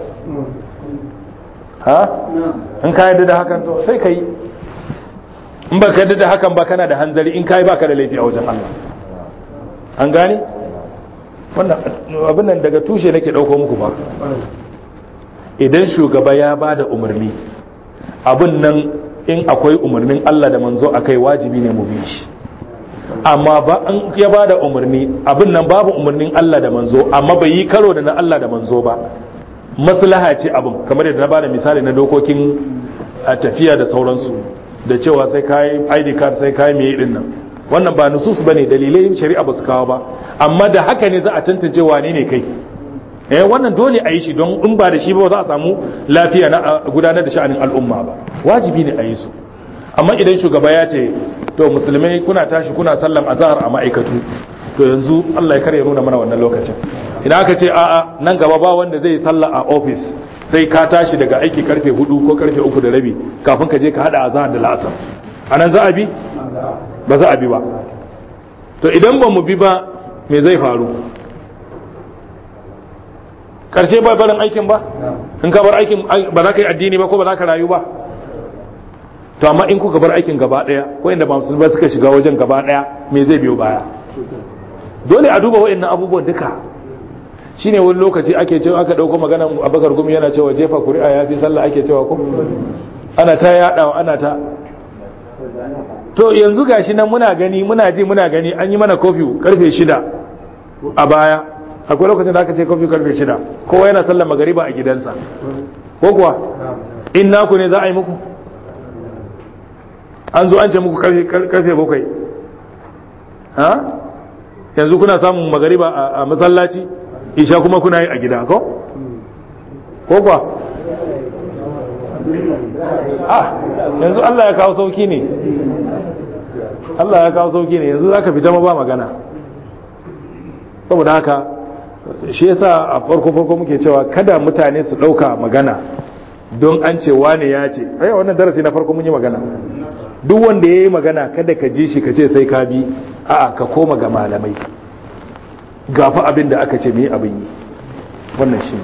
ha in ka yarda da hakan to sai ka yi in ba ka da hakan ba kana da hanzari in kai baka da laifi a wajen Allah an gane wannan abin nan daga tushe nake dauko muku ba idan shugaba ya ba da umarni abin nan in akwai umarnin Allah da manzo akai wajibi ne mu bi shi amma ba an ya ba da umarni abin nan babu umarnin Allah da manzo amma bai yi karo da na Allah da manzo ba maslaha ce abin kamar yadda na ba da misali na dokokin a tafiya da sauransu da cewa sai kayi ID card sai kayi mai din nan wannan ba nusus bane dalilai shari'a ba su kawo ba amma da haka ne za a tantance wane ne kai eh wannan dole a yi shi don in ba da shi ba za a samu lafiya na gudanar da sha'anin al'umma ba wajibi ne a yi su amma idan shugaba ya ce to musulmai kuna tashi kuna sallam azhar a ma'aikatu to yanzu Allah ya kare nuna mana wannan lokacin idan aka ce a'a nan gaba ba wanda zai sallah a office sai ka tashi daga aiki karfe 4 ko karfe 3 da rabi kafin ka je ka hada azhar da la'asar anan za a bi ba za a bi ba to idan ba mu bi ba me zai faru karshe ba barin aikin ba in ka bar aikin ba za ka yi addini ba ko ba za ka rayu ba to amma in kuka bar aikin gaba daya ko inda ba musulmai suka shiga wajen gaba daya me zai biyo baya dole a duba wa'annan abubuwan duka shine wani lokaci ake cewa aka dauko magana abakar gumi yana cewa jefa kuri'a ya fi sallah ake cewa ko ana ta yadawa ana ta to yanzu gashi nan muna gani muna ji muna gani an yi mana kofi karfe shida a baya akwai lokacin da aka ce kofi karfe shida kowa yana sallar magariba a gidansa ko kuwa in naku ne za a yi muku an zo an ce muku karfe bakwai ha yanzu kuna samun magariba a masallaci isha kuma kuna yi a gida ko ko kuwa ah yanzu Allah ya kawo sauki ne Allah ya kawo sauki ne yanzu zaka fita ma ba magana saboda haka shi yasa a farko farko muke cewa kada mutane su dauka magana don an ce wane ya ce ai wannan darasi na farko mun yi magana duk wanda ya yi magana kada ka ji shi ka ce sai ka bi a'a ka koma ga malamai gafa abin da aka ce mai abin yi wannan shi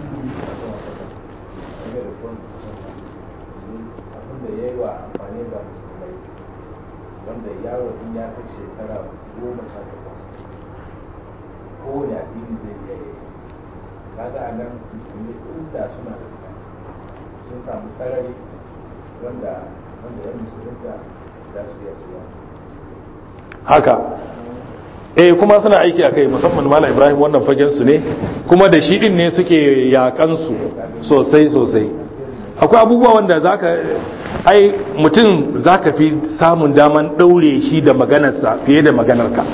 wanda yaro in ya kai shekara goma sha takwas kowane addini zai iya yi kaga a nan musulmi inda suna da sun samu sarari wanda wanda yan musulunta za su iya suwa haka eh kuma suna aiki a kai musamman mala ibrahim wannan fagen su ne kuma da shi din ne suke yakan su sosai sosai akwai abubuwa wanda zaka ai mutum zaka fi samun daman daure shi da maganarsa fiye da maganarka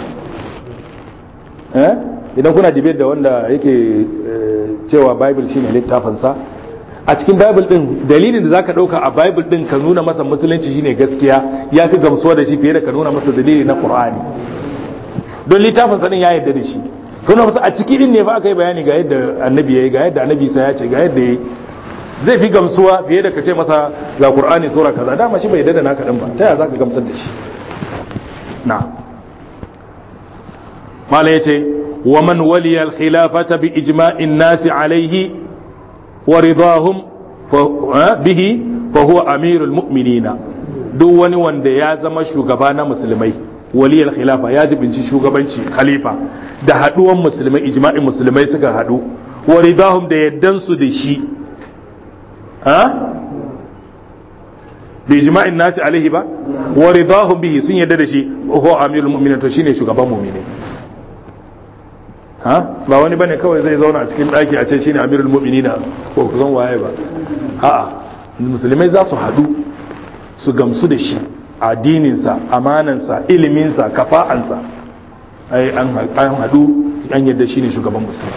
eh idan kuna debate da wanda yake cewa bible shine littafinsa a cikin bible din dalilin da zaka dauka a bible din ka nuna masa musulunci shine gaskiya ya fi gamsuwa da shi fiye da ka nuna masa dalili na qur'ani don littafin sa din ya yarda da shi nuna masa a ciki din ne fa aka yi bayani ga yadda annabi yayi ga yadda annabi sai ya ce ga yadda yayi zai fi gamsuwa fiye da ka ce masa ga qur'ani sura kaza dama shi bai yarda da naka din ba ta yaya zaka gamsar da shi na mala yace wa man waliya al-khilafata bi ijma'in nasi alayhi ورضاهم به فهو أمير المؤمنين duk wani wanda ya zama shugaba na musulmai waliyar khilafa ya jibinci shugabanci khalifa da haduwan musulmai ijma'in musulmai suka hadu wa ridahum da yaddan su da shi ha bi ijma'in nasi alaihi ba wa ridahum bihi sun yadda da shi ko amirul mu'minin to shine shugaban mu'mini ha ba wani bane kawai zai zauna a cikin daki a ce shine amirul mu'minina ko ku san waye ba a'a musulmai za su hadu su gamsu da shi addininsa amanansa iliminsa kafa'ansa ai an hadu an yadda shine shugaban musulmi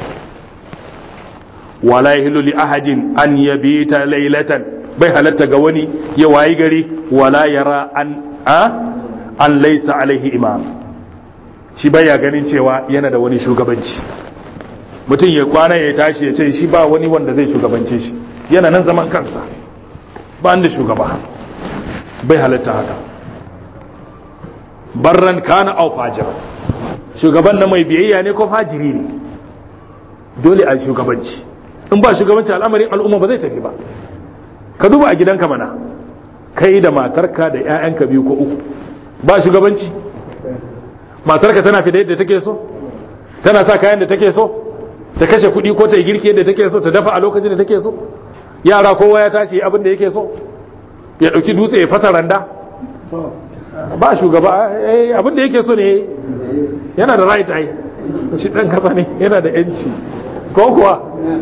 wala yahillu li ahadin an yabita laylatan bai halatta ga wani ya wayi gari wala yara an a an laysa alaihi imam shi baya ganin cewa yana da wani shugabanci mutum ya kwana ya tashi ya ce shi ba wani wanda zai shugabance shi yana nan zaman kansa ba da shugaba bai halatta haka barran kana au fajira shugaban na mai biyayya ne ko fajiri ne dole a shugabanci in ba shugabanci al'amarin al'umma ba zai tafi ba ka duba a gidanka mana kai da matarka da 'ya'yanka biyu ko uku ba shugabanci matarka tana fi da yadda take so tana sa kayan da take so ta kashe kuɗi ko ta yi girki yadda take so ta dafa a lokacin da take so yara kowa ya tashi abin da yake so ya ɗauki dutse ya fasa randa ba shugaba eh, abin da yake so ne yana da right ai shi dan kasa ne yana da yanci ko kuwa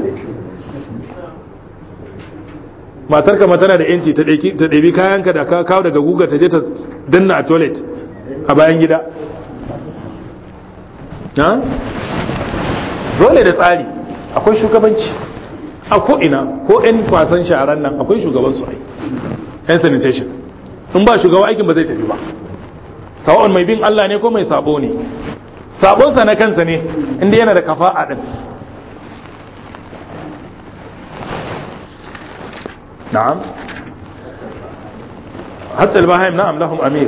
matar kama tana da yanci ta ɗauki- ta ɗabi kayanka da ka kawo daga guga ta je ta danna a toilet a bayan gida ha? dole da tsari akwai shugabanci a ko'ina ko 'yan kwasan sharan nan akwai shugabansu ai 'yan sanitation in ba shugaba aikin ba zai tafi ba sawa'un mai bin Allah ne ko mai sabo ne sabonsa na kansa ne inda yana da kafa'a din na'am hatta al-bahim na'am lahum amir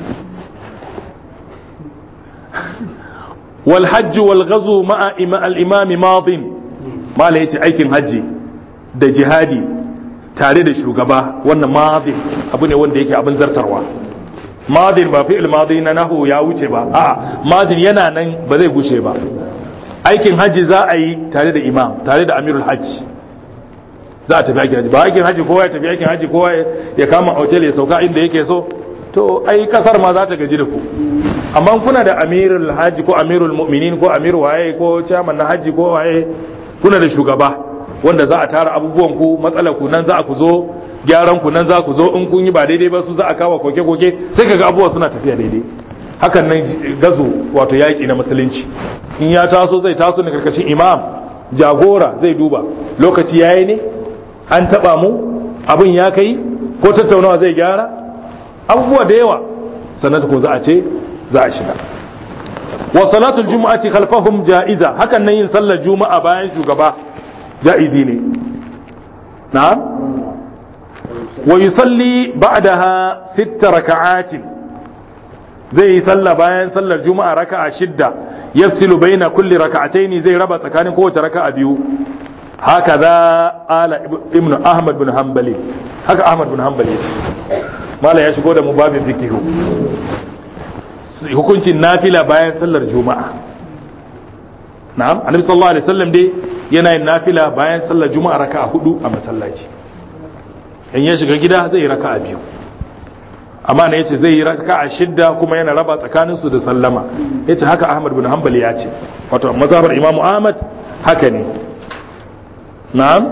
wal hajj wal ghazu ma'a ima al-imam madin mala yace aikin haji da jihadi tare da shugaba wannan madin abu ne wanda yake abin zartarwa madin ba fi'il madi na nahu ya wuce ba a'a madin yana nan ba zai gushe ba aikin haji za a yi tare da imam tare da amirul hajji za a tafi aikin haji ba aikin haji kowa ya tafi aikin haji kowa ya kama hotel ya sauka inda yake so to ai kasar ma za ta gaji da ku amma kuna da amirul haji ko amirul mu'minin ko amir waye ko chairman na haji ko waye kuna da shugaba wanda za a tara abubuwan ku matsalar ku nan za ku zo gyaran ku nan za ku zo in kun yi ba daidai ba su za a kawo koke koke sai kaga abubuwa suna tafiya daidai hakan nan gazo wato yaki na musulunci in ya taso zai taso ne karkashin imam jagora zai duba lokaci yayi ne an taba mu abin ya kai ko tattaunawa zai gyara abubuwa da yawa sannan ko za a ce za a shiga wa salatul jumu'ati khalfahum ja'iza hakan nan yin sallar juma'a bayan shugaba ja'izi ne na'am wa yusalli ba'daha sitta raka'atin zai yi sallah bayan sallar juma'a raka'a shidda yafsilu baina kulli raka'ataini zai raba tsakanin kowace raka'a biyu haka za ala ibnu ahmad bin hanbali haka ahmad bin hanbali yace mala ya shigo da mu babin fikihu hukuncin nafila bayan sallar juma'a na'am annabi sallallahu alaihi wasallam dai yana yin nafila bayan sallar juma'a raka'a hudu a masallaci in ya shiga gida zai yi raka'a biyu amma ne yace zai yi raka'a shidda kuma yana raba tsakanin su da sallama yace haka ahmad bin hanbali ya ce wato mazhabar imamu ahmad haka ne na'am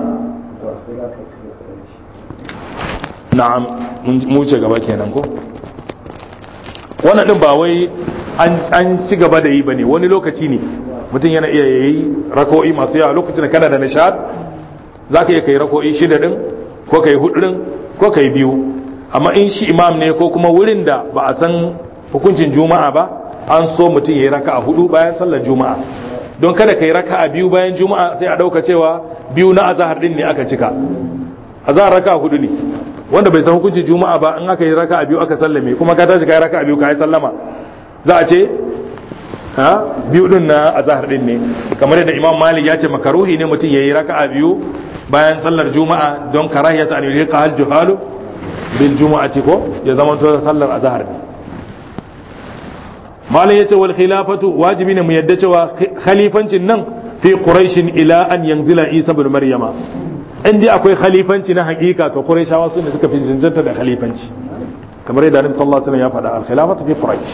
na'am mu ce gaba kenan ko wannan din ba wai an ci gaba da yi bane wani lokaci ne mutum yana iya yayi rako'i masu yawa lokacin da kana da nishad zaka iya kai rako'i shida din ko kai hudu din ko kai biyu amma in shi imam ne ko kuma wurin da ba a san hukuncin juma'a ba an so mutum yayi raka'a hudu bayan sallar juma'a don kada kai raka'a biyu bayan juma'a sai a dauka cewa biyu na azhar din ne aka cika azhar raka'a hudu ne wanda bai san hukuncin juma'a ba in aka yi raka'a biyu aka sallame kuma ka tashi kai raka'a biyu kai sallama za a ce ha biyu din na azhar din ne kamar yadda imam malik ya ce makaruhi ne mutum yayi raka'a biyu bayan sallar juma'a don karahiyata an yulqa al juhalu bil juma'ati ko ya zama to sallar azhar ne malam yace wal khilafatu wajibi ne mu yadda cewa khalifancin nan fi quraish ila an yanzila isa ibn maryama in dai akwai khalifanci na hakika to qurayshawa su ne suka fi jinjanta da khalifanci kamar yadda annabi sallallahu alaihi wasallam ya faɗa al khilafatu fi quraish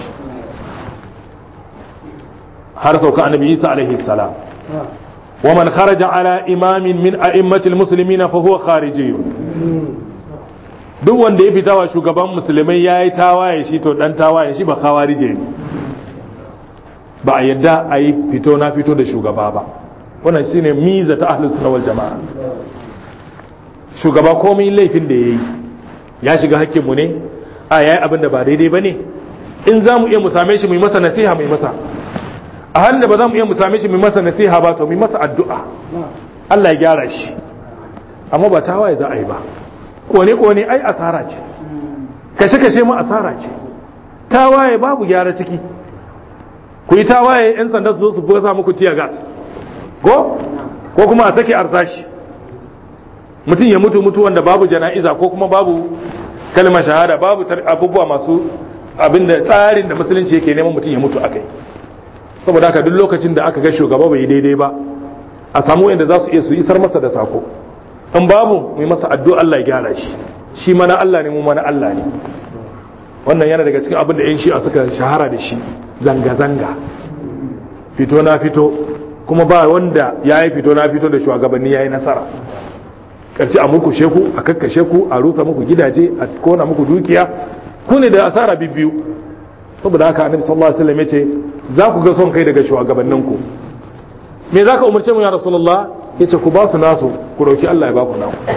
har sauka annabi isa alaihi salam wa man kharaja ala imamin min a'immatil muslimina fa huwa kharijiyyun duk wanda ya fita wa shugaban musulmai yayi tawaye shi to dan tawaye shi ba khawarije ne ba a yadda a yi fito na fito da shugaba ba wannan shine miza ta ahlus sunna wal jamaa shugaba komai laifin da yayi ya shiga hakkin mu ne a yayi abin da ba daidai bane in za mu iya mu same shi mu yi masa nasiha mu yi masa a hannun da ba za mu iya mu same shi mu yi masa nasiha ba to mu yi masa addu'a Allah ya gyara shi amma ba tawaye za a yi ba kone kone ai asara ce kashe kashe ma asara ce tawaye babu gyara ciki ku yi tawaye yan sanda su zo su buga muku tiya gas ko ko kuma a sake arsashi mutum ya mutu mutu wanda babu jana'iza ko kuma babu kalmar shahada babu abubuwa masu abinda tsarin da musulunci yake neman mutum ya mutu akai saboda haka duk lokacin da aka ga shugaba bai daidai ba a samu wanda za su iya su isar masa da sako in babu mu yi masa addu'a Allah ya gyara shi shi mana Allah ne mu mana Allah ne wannan yana daga cikin abin da yan shi'a suka shahara da shi zanga-zanga fito na fito kuma ba wanda ya yi fito na fito da shugabanni ya yi nasara ƙarshe a muku sheku a kakkashe ku a rusa muku gidaje a kona muku dukiya ku ne da asara biyu saboda haka annabi sallallahu alaihi wasallam yace za ku ga son kai daga shugabanninku me za ka umarce mu ya rasulullah yace ku ba su nasu ku roki Allah ya ba ku naku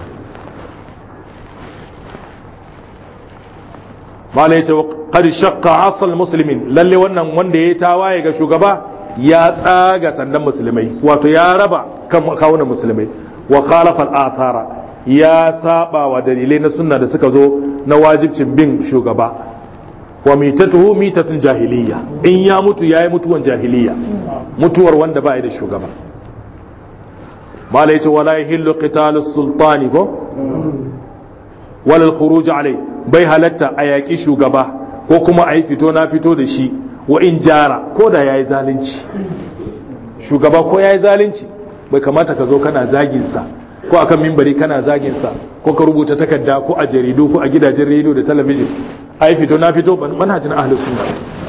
malai yace qad shaqqa asal muslimin lalle wannan wanda ya tawaye ga shugaba ya tsaga sandan musulmai wato ya raba kan kawunan musulmai wa khalafa al-athara ya saba wa dalilai na sunna da suka zo na wajibcin bin shugaba wa mitatuhu mitatun jahiliya in ya mutu yayi mutuwan jahiliya mutuwar wanda ba da shugaba mala yace wala yahillu qitalu sultani ko wala al-khuruj alai bai halatta a yaki shugaba ko kuma a yi fito na fito da shi wa in jara ko da yayi zalunci shugaba ko yayi zalunci bai kamata ka zo kana zagin sa ko akan mimbari kana zagin sa ko ka rubuta takarda ko a jaridu ko a gidajen rediyo da talabijin ai fito na fito manhajin ahlus sunna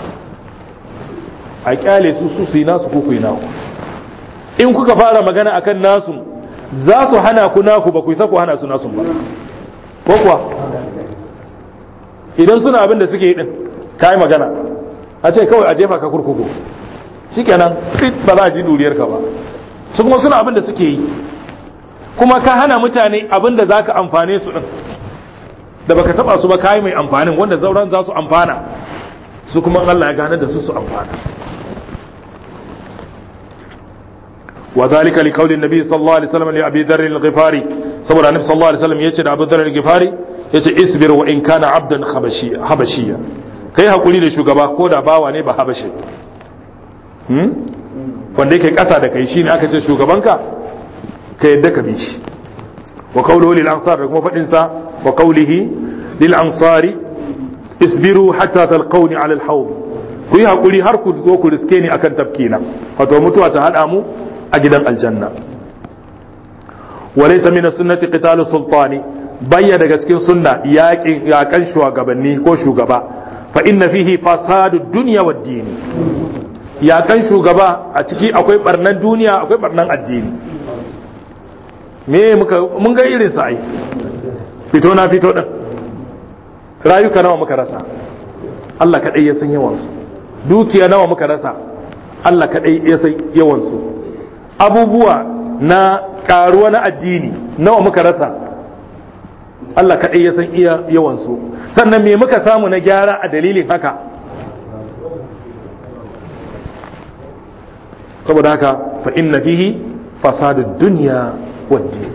a kyale su su su yi nasu ko ku yi naku in kuka fara magana akan nasu za su hana ku naku ba ku yi sako hana su nasu ba ko kuwa idan suna abin da suke yi din ka yi magana a ce kawai a jefa ka kurkuku shikenan fit ba za a ji duriyar ka ba su kuma suna abin da suke yi kuma ka hana mutane abin da za ka amfane su din da baka taba su ba kayi mai amfanin wanda zauren za su amfana su kuma Allah ya gane da su su amfana wa zalika li qawli nabi sallallahu alaihi wasallam li abi dharr al-ghifari saboda annabi sallallahu alaihi wasallam yace da abu dharr al-ghifari yace isbir wa in kana abdan habashiyya habashiyya kai hakuri da shugaba ko da bawa ne ba habashi hmm wanda yake kasa da kai shine aka ce shugabanka ka yadda ka bi shi wa qawluhu lil ansar da kuma fadin sa وقوله للأنصار اصبروا حتى تلقوني على الحوض ku yi haƙuri har ku zo ku riske ni akan tafkina wato mutuwa ta haɗa mu a gidan aljanna walaysa min sunnati qitalu sultani bayya daga cikin sunna yaƙin yaƙan shugabanni ko shugaba fa inna fihi fasadu dunya wad dini yaƙan shugaba a ciki akwai barnan duniya akwai barnan addini me muka mun ga irin sa ai fito na fito ɗin rayuka nawa muka rasa Allah kaɗai ya san yawansu dukiya nawa muka rasa Allah kaɗai ya san yawansu abubuwa na ƙaruwa na addini nawa muka rasa Allah kaɗai ya san iya yawansu sannan me muka samu na gyara a dalilin haka saboda haka fa inna fihi fasadud dunya wad din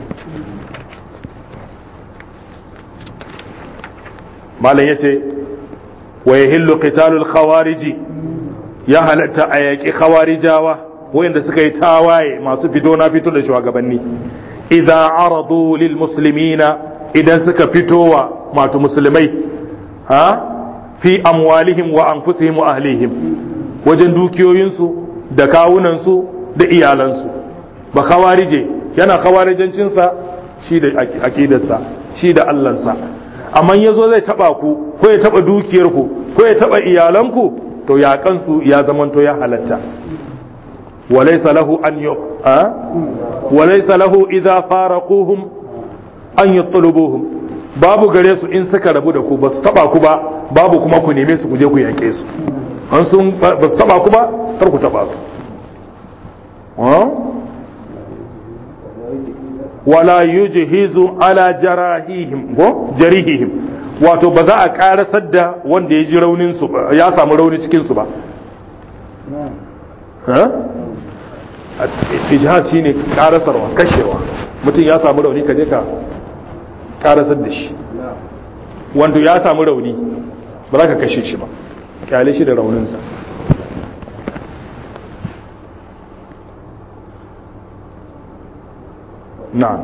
malam ya ce wa ya hillu qitalul khawariji ya halatta a yaƙi khawarijawa wayanda suka yi tawaye masu fito na fito da shugabanni idza aradu lil muslimina idan suka fitowa masu musulmai ha fi amwalihim wa anfusihim wa ahlihim wajen dukiyoyinsu da kawunansu da iyalansu ba khawarije yana khawarijancinsa shi da aqidarsa shi da allansa amma ya zo zai taba ku ko ya taba dukiyarku ko ya taba iyalanku to ya kansu ya zamanto ya halatta walaysa lahu an yu a walaysa lahu idza faraquhum an yatlubuhum babu gare su in suka rabu da ku ba su taba ku ba babu kuma ku neme su ku je ku yanke su an sun ba su taba ku ba kar ku taba su wala yujhizu ala jarahihim ko jarihihim wato ba za a karasar da wanda ya ji raunin su ya samu rauni cikin su ba ha ijhad shine karasarwa kashewa mutum ya samu rauni ka je ka karasar da shi wanda ya samu rauni ba za ka kashe shi ba kyale shi da rauninsa na'am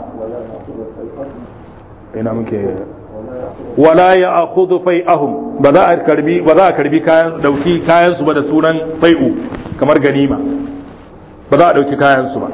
ina muke wala ya akhudhu fai'ahum ba za a karbi ba za a karbi kayan dauki kayan su ba da sunan fai'u kamar ganima ba za a dauki kayan su ba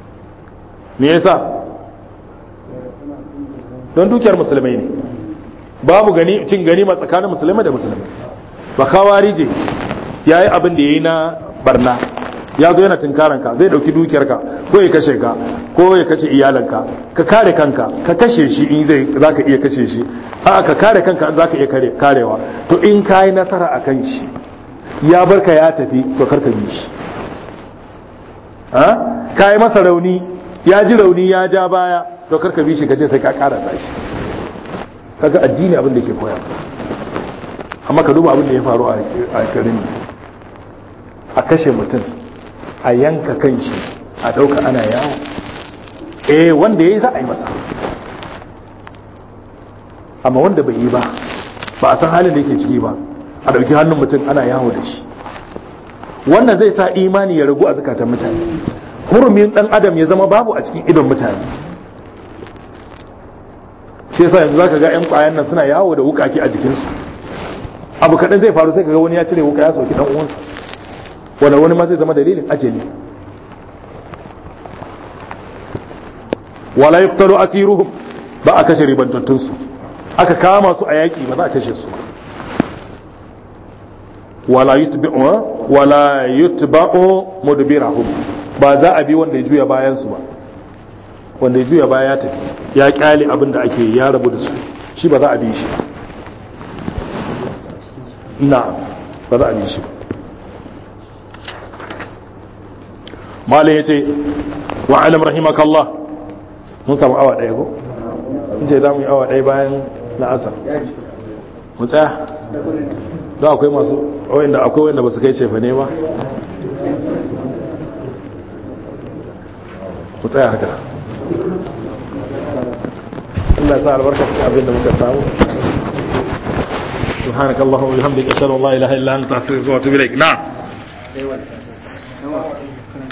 me yasa don dukiyar musulmai ne babu gani cin ganima tsakanin musulmai da musulmai ba kawarije yayi abin da yayi na barna ya zo yana tunkaranka zai dauki dukiyarka ko ya kashe ka ko ya kashe iyalanka ka kare kanka ka kashe shi in zai zaka iya kashe shi a ka kare kanka in zaka iya kare karewa to in kai nasara akan shi ya barka ya tafi to karka bi shi ha kai masa rauni ya ji rauni ya ja baya to karka bi shi kace sai ka karasa shi kaga addini abin da ke koya amma ka duba abin da ya faru a garin a kashe mutum a yanka kan shi a ɗauka ana yawo eh wanda ya yi za a yi masa amma wanda bai yi ba ba a san halin da yake ciki ba a ɗauki hannun mutum ana yawo da shi wannan zai sa imani ya ragu a zukatan mutane hurumin ɗan adam ya zama babu a cikin idon mutane shi yasa yanzu zaka ga yan kwayan nan suna yawo da wukaki a jikinsu abu kaɗan zai faru sai ka ga wani ya cire wuka ya sauki ɗan uwansa wanda wani ma zai zama dalilin ajali wala yuqtalu asiruhum ba a kashe ribantattun su aka kama su a yaki ba za a kashe su wala yutba'u wala yutba'u mudbirahum ba za a bi wanda ya juya bayan su ba wanda ya juya baya ya tafi ya kyale abin da ake ya rabu da su shi ba za a bi shi ba na ba za a bi shi ba malai ya ce wa alam rahimakallah mun samu awa ɗaya ko? in ce za mu yi awa ɗaya bayan la'asar mu tsaya don akwai masu wanda akwai wanda ba su kai cefa ne ba mu tsaya haka Allah ya sa albarka cikin abin da muka samu سبحانك اللهم وبحمدك اشهد ان لا اله الا انت استغفرك واتوب اليك نعم